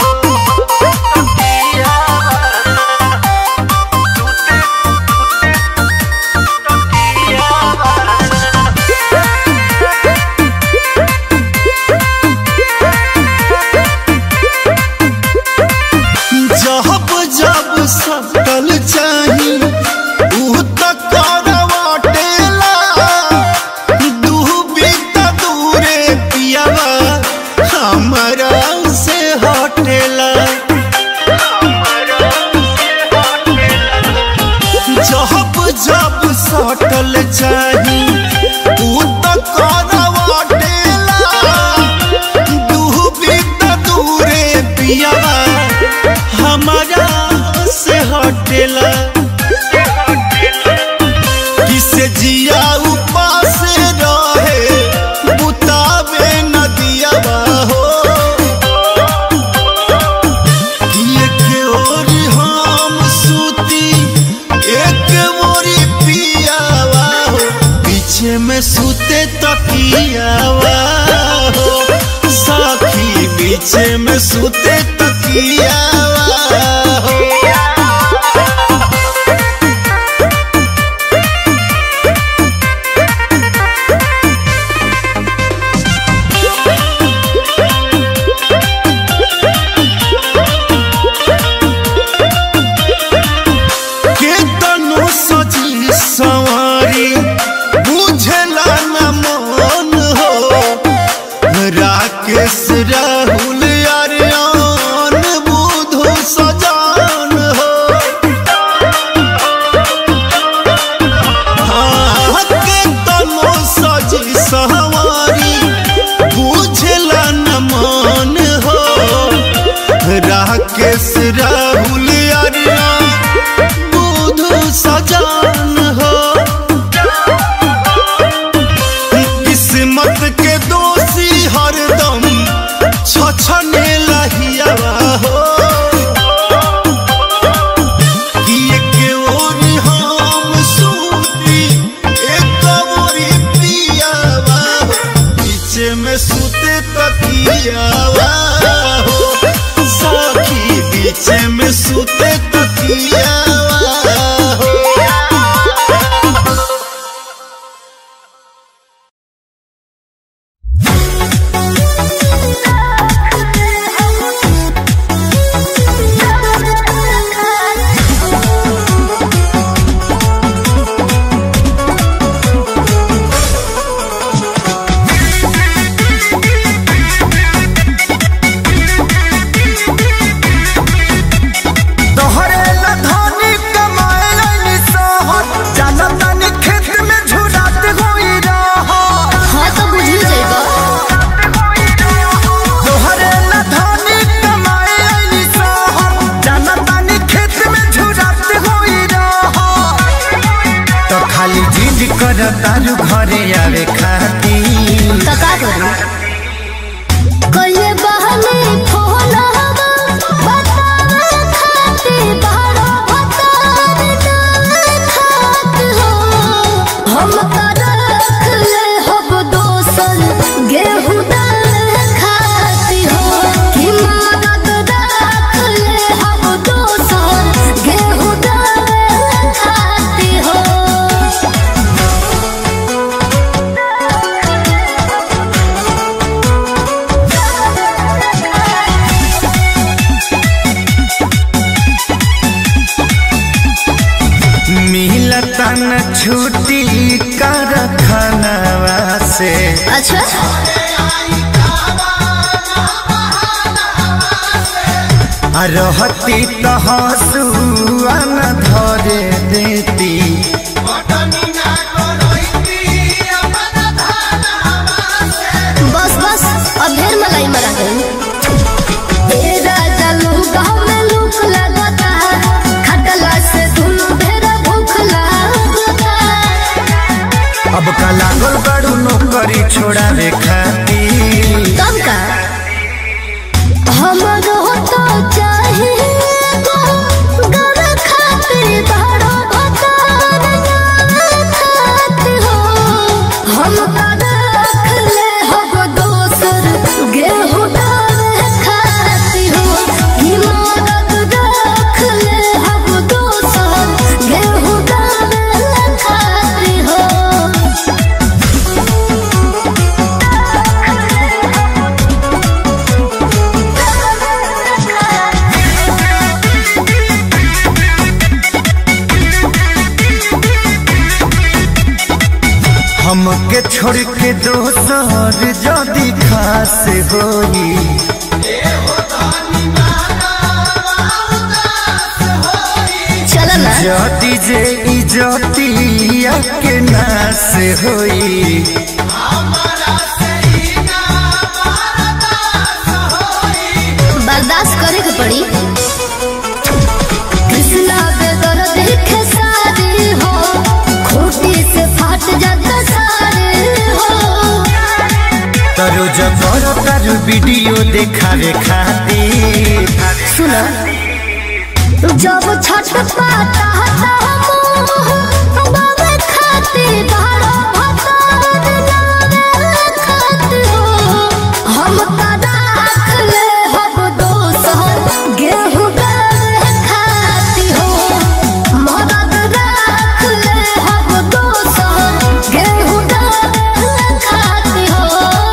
जब जब सकल चाही ऊ त करवाटेला दूबी त दूरे पियावा हमरा से हटेला जब जब सटल चाही ऊ त करवाटेला दूबी त दूरे पियावा हमारा से हटेला किसे जिया उपास रहे बुतावे नदिया हो एक ओर हम सूती एक मोरी पियावा हो पीछे में सूते तकियावा हो साखी पीछे में सूते तकियावा हो केतनो सजी सवारी बुझला न मन हो राकेश राहुल अरियान बुधु सजान हो हाँ, केतनो सजी सवारी बुझला न मन हो राकेश राहुल अरियान बुधु सजान हो किस्मत के दोषी हरदम छछने लहियावा हो कि एक ओर हम सूती एक ओरी पियावा हो पीछे में सूते तकियावा हो साखी पीछे में सूते तकियावा हो तोहरे ला धन जिद कर तारू घरे आवे खाती तो का करूं कइले बहने फोन हवा बतावे खाती बारो बतार ना खात हो हम का रख ले हब दोसन गेहूं दाल खाती हो कि मदद रख ले हब दोसन गेहूं दाल खाती हो मिलता न छुट्टी कर खानवा से अच्छा आ रहती तो हंसुआ न धरे देती बस बस अब ढेर मलाई मरा गई ए राजा लूका में लूक लगता खटला से दुनु ढेर भूख लगता अब का लागल बड़ू नौकरी छोड़ावे खाती तब का हमरो तो चाहिए घर खातिर बड़ो भतार खात हो हम का रख ले हब दोसर गेहूं डाल खाती हो ई मदद रख ले हब दोसर गेहूं डाल खाती हो हमके छोड़ के दोसर जदी खास होई चल ना जदी जे इजतिया के नास होई बर्दाश्त करे के पड़ी कृष्णा बेदर देखे सारे हो खूटी से फाट जाता सारे हो तरो जबर तारू वीडियो देखावे खातिर सुनो जब छठ पाता बाबे खाते बारो भतार लावे खात हो हम का राख ले हब दोसर गेहूं गावे खाती हो मदद राख ले हब दोसर गेहूं गावे खाती हो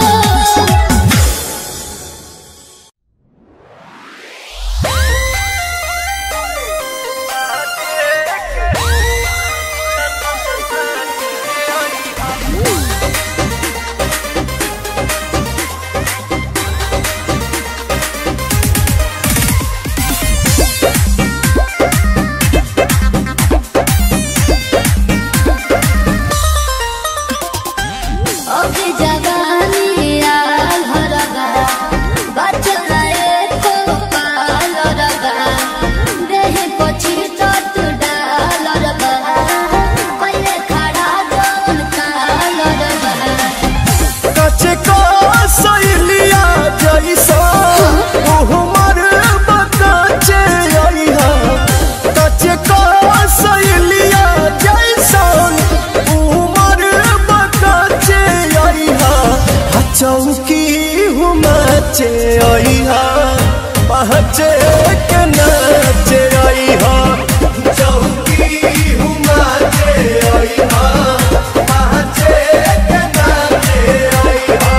अभी जवानी आल हरगा बचल एको पाल रगा देहि पछि तत डाल रगा पहिले खड़ा जौन काल रगा कचे को सैलिया जैसा उहमर बकाचे आइहा कचे को सैलिया जैसा उहमर बकाचे आइहा चौकी हुमाचे आइहा पहचे के नाचे आइहा चौकी हुमाचे आइहा पहचे के नाचे आइहा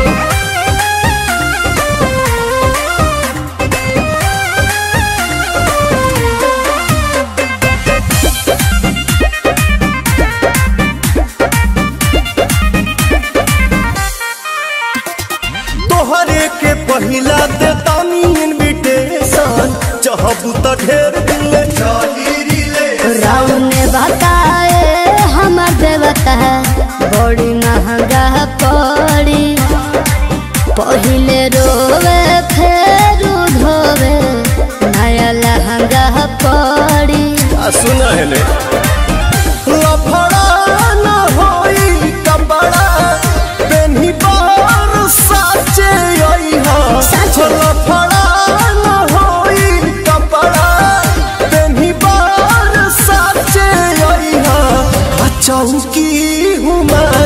तोहरे के पहिला देतानी इनविटेशन चाहबू त ढेर दिन ले चली रिले राम ने बताए हमर देवता बड़ी महंगा पड़ी पहिले रोवे फेर धोवे नया लहंगा पड़ी आ सुना है ले लफड़ा न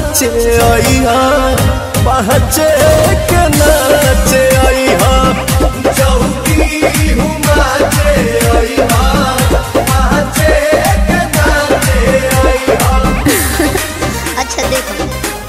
नाचे अइहा पहचे के नाचे अइहा चौकी हूँ नाचे अइहा पहचे के नाचे अइहा अच्छा देखो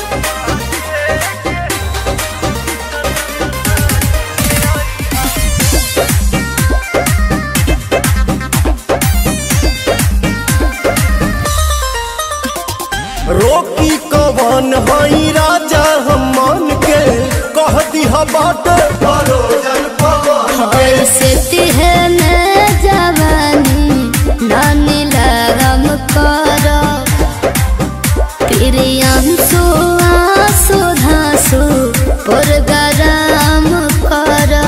रोकी कवन हई राजा हम मन के कह दिहा बाट परोजन पवन के ऐसे तिहने जवानी नानी लगम करो प्रियांशु आंसू धांसू पुरगराम करो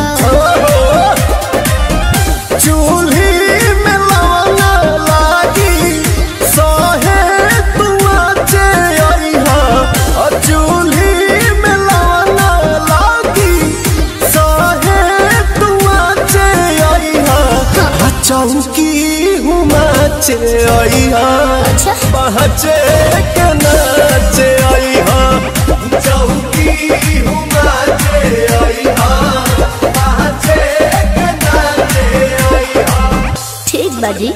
चूल्ही में लवना लागी सहे तुआचे अइहा अ चूल्ही में लवना लागी सहे तुआचे अइहा अ चौकी हूँ नाचे अइहा अच्छा। पहचे के नाचे अइहा चौकी हूँ नाचे अइहा पहचे के नाचे अइहा ठीक बाजी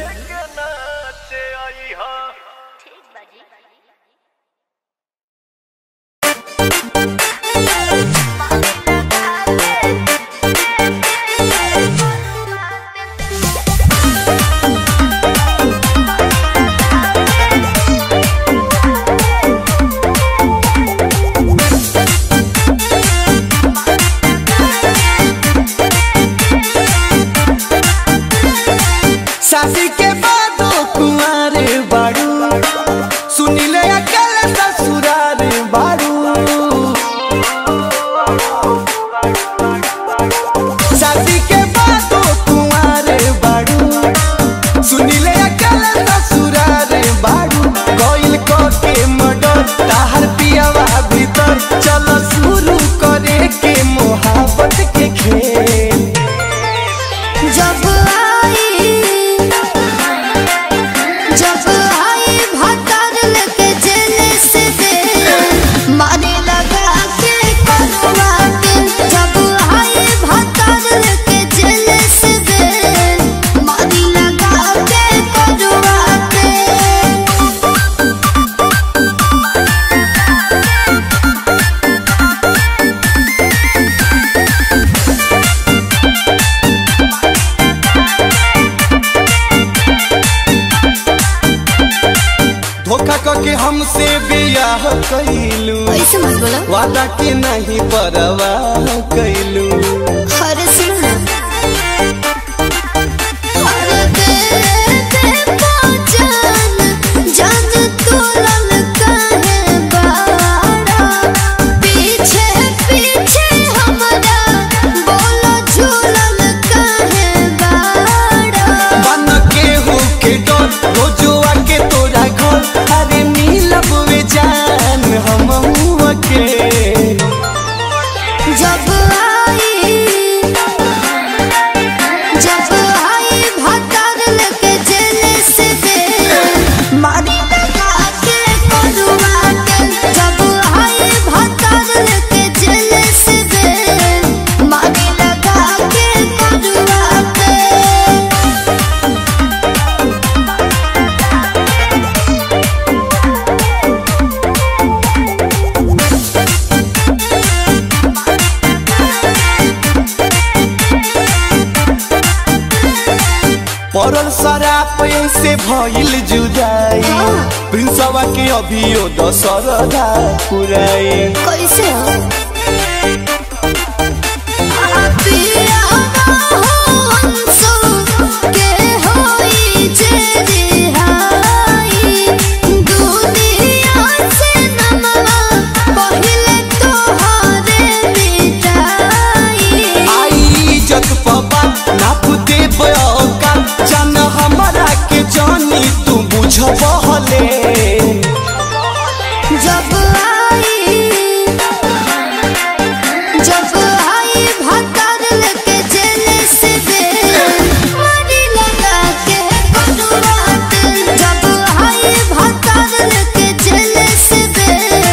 शादी के बाद कुमार बाड़ू सुनिले अकेले ससुरार बाड़ू शादी के बाद कुमार बाड़ू सुनिले अकेले ससुरार बाड़ू कोइल को के मडर ताहर पियावा भीतर चल शुरू करे के मोहब्बत के खेल जब आई जब आई भतर लेके जेल से दे मारे लगा के करवा के जब आई भतर लेके जेल से दे मारे लगा के करवा के धोखा करके हमसे बियाह कैलू ऐसे मत बोलो वादा के नहीं परवाह कैलू अरे सुनो अरे दे दे पहचान जान तू ललका है बाड़ा पीछे पीछे हमारा बोलो झूलन का है बाड़ा बन के हो के डर रोजुआ के तोरा घर अरे मिलब वे जान हम के जब आई जब आई भतर लेके जेल से दे मारी लगा के करुआ के जब आई भतर लेके जेल से दे मारी लगा के करुआ के पड़ल शराब से भइल जुदाई प्रिंसवा के अभियो दशरदा पुराई कैसे हो पिया हंसो के होई जे रिहाई दुनिया से नमवा पहिले तोहरे मिटाई आई इज्जत पबा नाप दे बयोका जान हमारा के जानी तू बुझ बहले जब आई जब आई भतर लेके जेल से दे मारी लगा के कटुआ के जब आई भतर लेके जेल से दे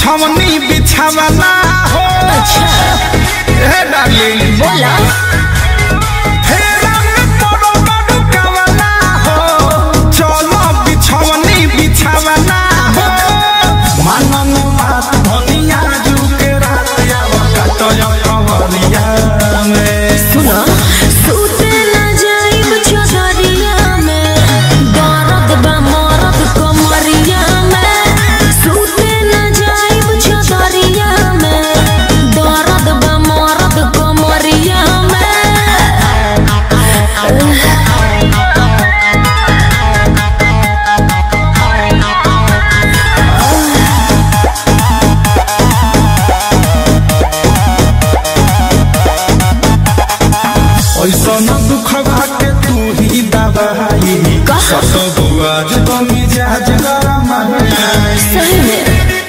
बिछवनी बिछावना हो हे डार्लिंग बोला फेरा में पड़ो बड़ू कवना हो चलो बिछवनी बिछावना हो मनन बात धनिया जुके रात आवा कटयो कवरिया में सुना सूते ना जाइब चौधरिया में दर्द बा मरद कमरिया में सूते ना जाइब चौधरिया में दर्द बा मरद कमरिया में ऐसा न दुख के तू ही दबाई सत बुआज तो मिजाज गरम है सही में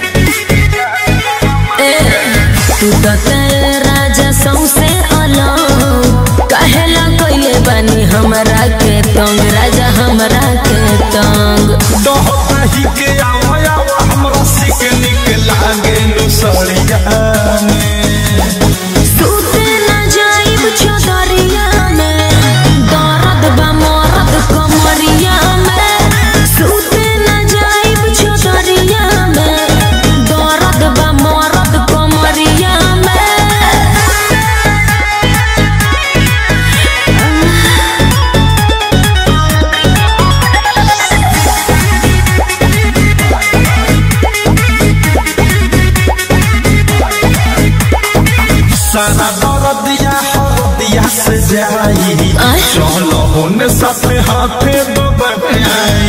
ए तू तो तेरे राजा सौसे अलग कहेला कोइले बानी हमरा के तंग राजा हमरा के तंग दोहताही के आवा आवा हमरा सिक निक लागे नुसरिया में सूते ना जाइब चौधरिया में दर्द बा मरद कमरिया में सूते ना जाइब चौधरिया में दर्द बा मरद कमरिया में सारा दर्दिया हरदिया से जाई आय? चलो होने साथे हाथे बबनाई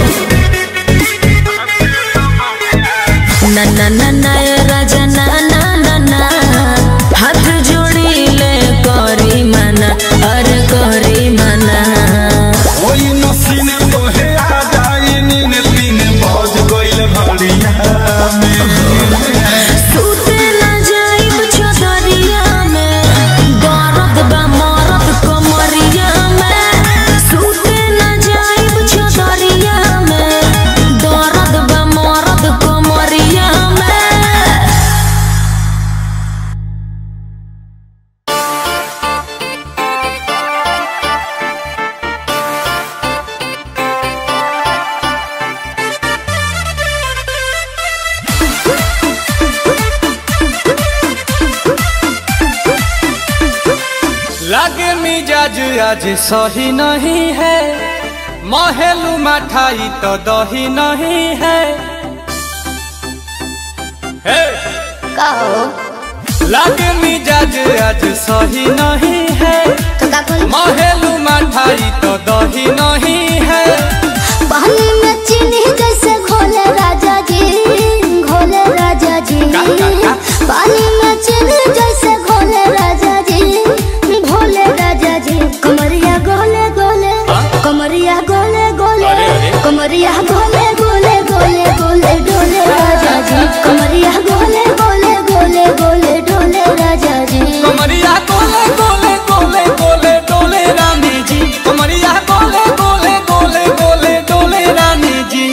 ना ना ना ना ए राजा ना ना ना ना हाथ जोड़ी ले करी मना अरे करी मना ओई नसीने तोहे आ जाई नीन तीन बज गइल भड़िया में सूते ना जाइब चौधरिया में दर्द बा मरद कमरिया में सूते ना जाइब चौधरिया में दर्द बा मरद कमरिया में लागे मिजाज आज सही नहीं है महलू मठाई तो दही नहीं है हे! लागे मिजाज आज सही नहीं है महलू मठाई तो दही नहीं है पानी में चीनी जैसे घोले राजा जी घोले राजा जी का, का, का? पानी में चीनी जैसे घोले राजा जी घोले राजा जी कमरिया गोले गोले कमरिया गोले गोले अरे, अरे। कमरिया गोले गोले गोले गोले डोले राजा जी कमरिया गोले गोले गोले गोले डोले राजा जी कमरिया गोले गोले गोले गोले डोले रानी जी कमरिया गोले गोले गोले गोले डोले रानी जी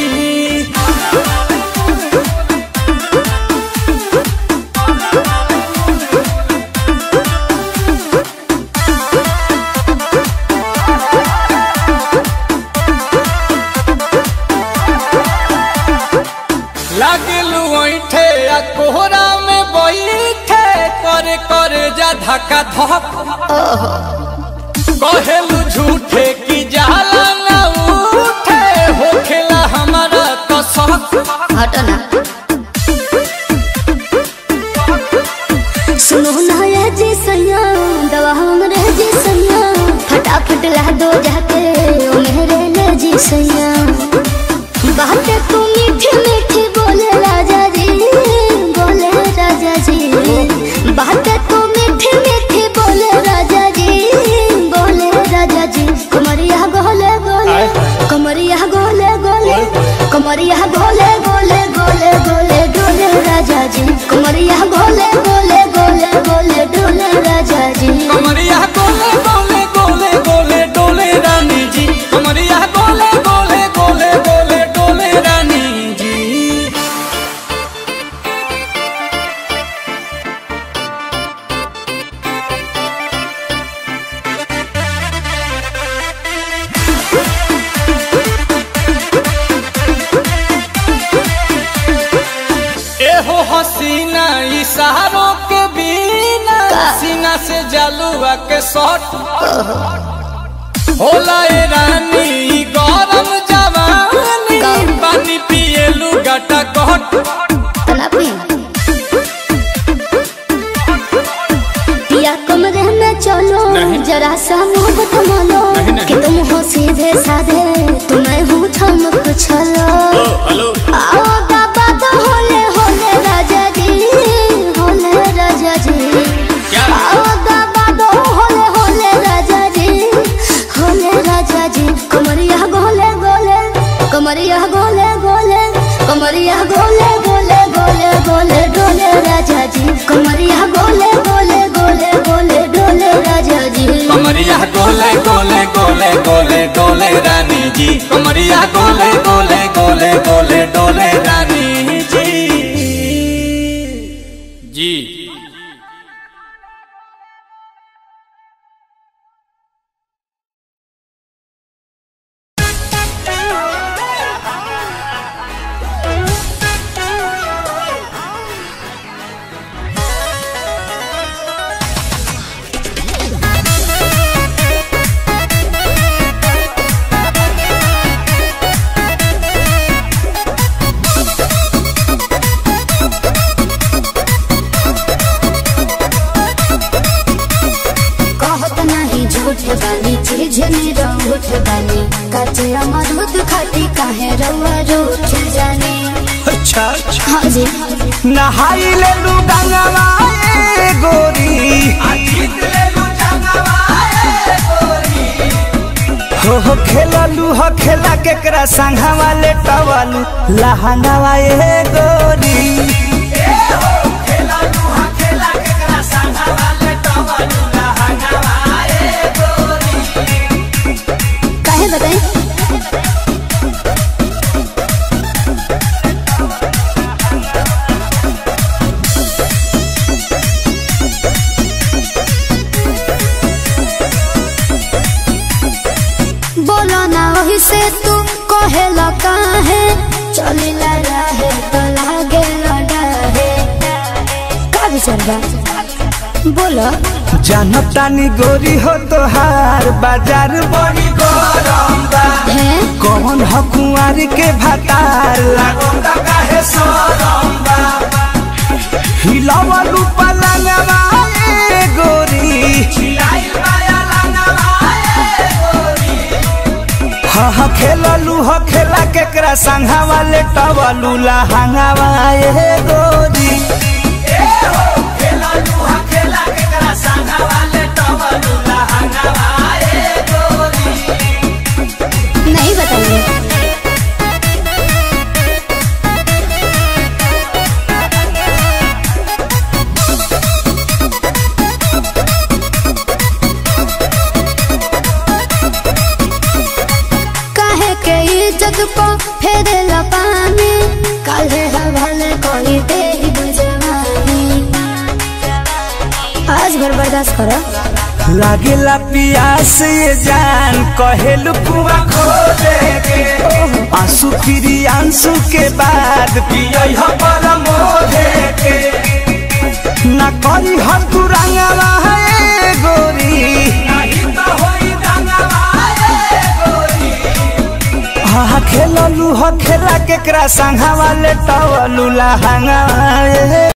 लागलू ऐठे आ कोहरा में बैठे करे करे जा धक्का धक कहेलू झूठे की जाला ना उठे होखेला हमारा कसक हटो ना सुनो ना ये जी सैया दवा हमरे जी सैया फटाफट ला दो जाके ओ मेरे ले जी सैया बातें तू मीठी मीठी बोले राजा जी बोले राजा जी बातें तू मीठी मीठी बोले राजा जी बोले राजा जी कमरिया गोले गोले कमरिया गोले गोले कमरिया गोले गोले गोले गोले डोले राजा जी कमरिया गोले गोले गोले गोले डोले राजा जी कमरिया गोले गोले गोले गोले डोले रानी जी कमरिया गोले गोले गोले गोले डोले रानी जी हसीना इशारों के बिना सीना से जलुआ के शॉट होला ए रानी ई गरम जवानी पानी पिए लुगाटा कट तलापी या कमरे में चलो जरा सा मोहब्बत मानो कि तुम हो सीधे साधे तुम्हें हूँ ठमक छलो आओ बाबा तो होले होले राजा जी होले राजा जी आओ बाबा तो होले होले राजा जी होले राजा जी कमरिया गोले गोले कमरिया गोले गोले कमरिया गोले गोले गोले गोले डोले राजा जी कमरिया गोले गोले गोले गोले डोले राजा जी कमरिया गोले गोले गोले गोले डोले रानी जी कमरिया गोले गोले गोले गोले डोले रानी जी जी कहत नहीं झूठ बानी चीज निरउठ बानी काचे अमरूद खाती काहे रउआ रूठ जाने अच्छा अच्छा हाँ जी नहाई ले लू गंगवा ए गोरी हो हो खेललू हो खेला केकरा संघवा ले टवलू लहंगावा ए गोरी काहे बताई बोलो ना वही से तू कहेला काहे चलिला रहे तो लागे लड़ाहे का विचार बा बोलो जानतानी गोरी हो तोहार बाजार बड़ी गरम बा है कौन हो कुंवारी के भातार लागोंदा काहे सोरम बा हिलावलू पलंगवा ए गोरी हिलाइल माया लंगवा ए गोरी हा हा खेललू हो खेला केकरा संघा वाले टवलू लहंगावा ए गोरी नहीं बताइए काहे के इज्जत को फेरे पानी काहे हवाले कोई दे बुझवानी आज भर बर्दाश्त करो लागेला पियास ये जान कहेलू कुआ खो के आंसू फिरी आंसू के बाद पियई ह पर मोहे के ना करी हर तू रंगवा है गोरी नहीं तो होई रंगवा है गोरी हा खेललू ह खेला केकरा संघा वाले टवलू लहंगा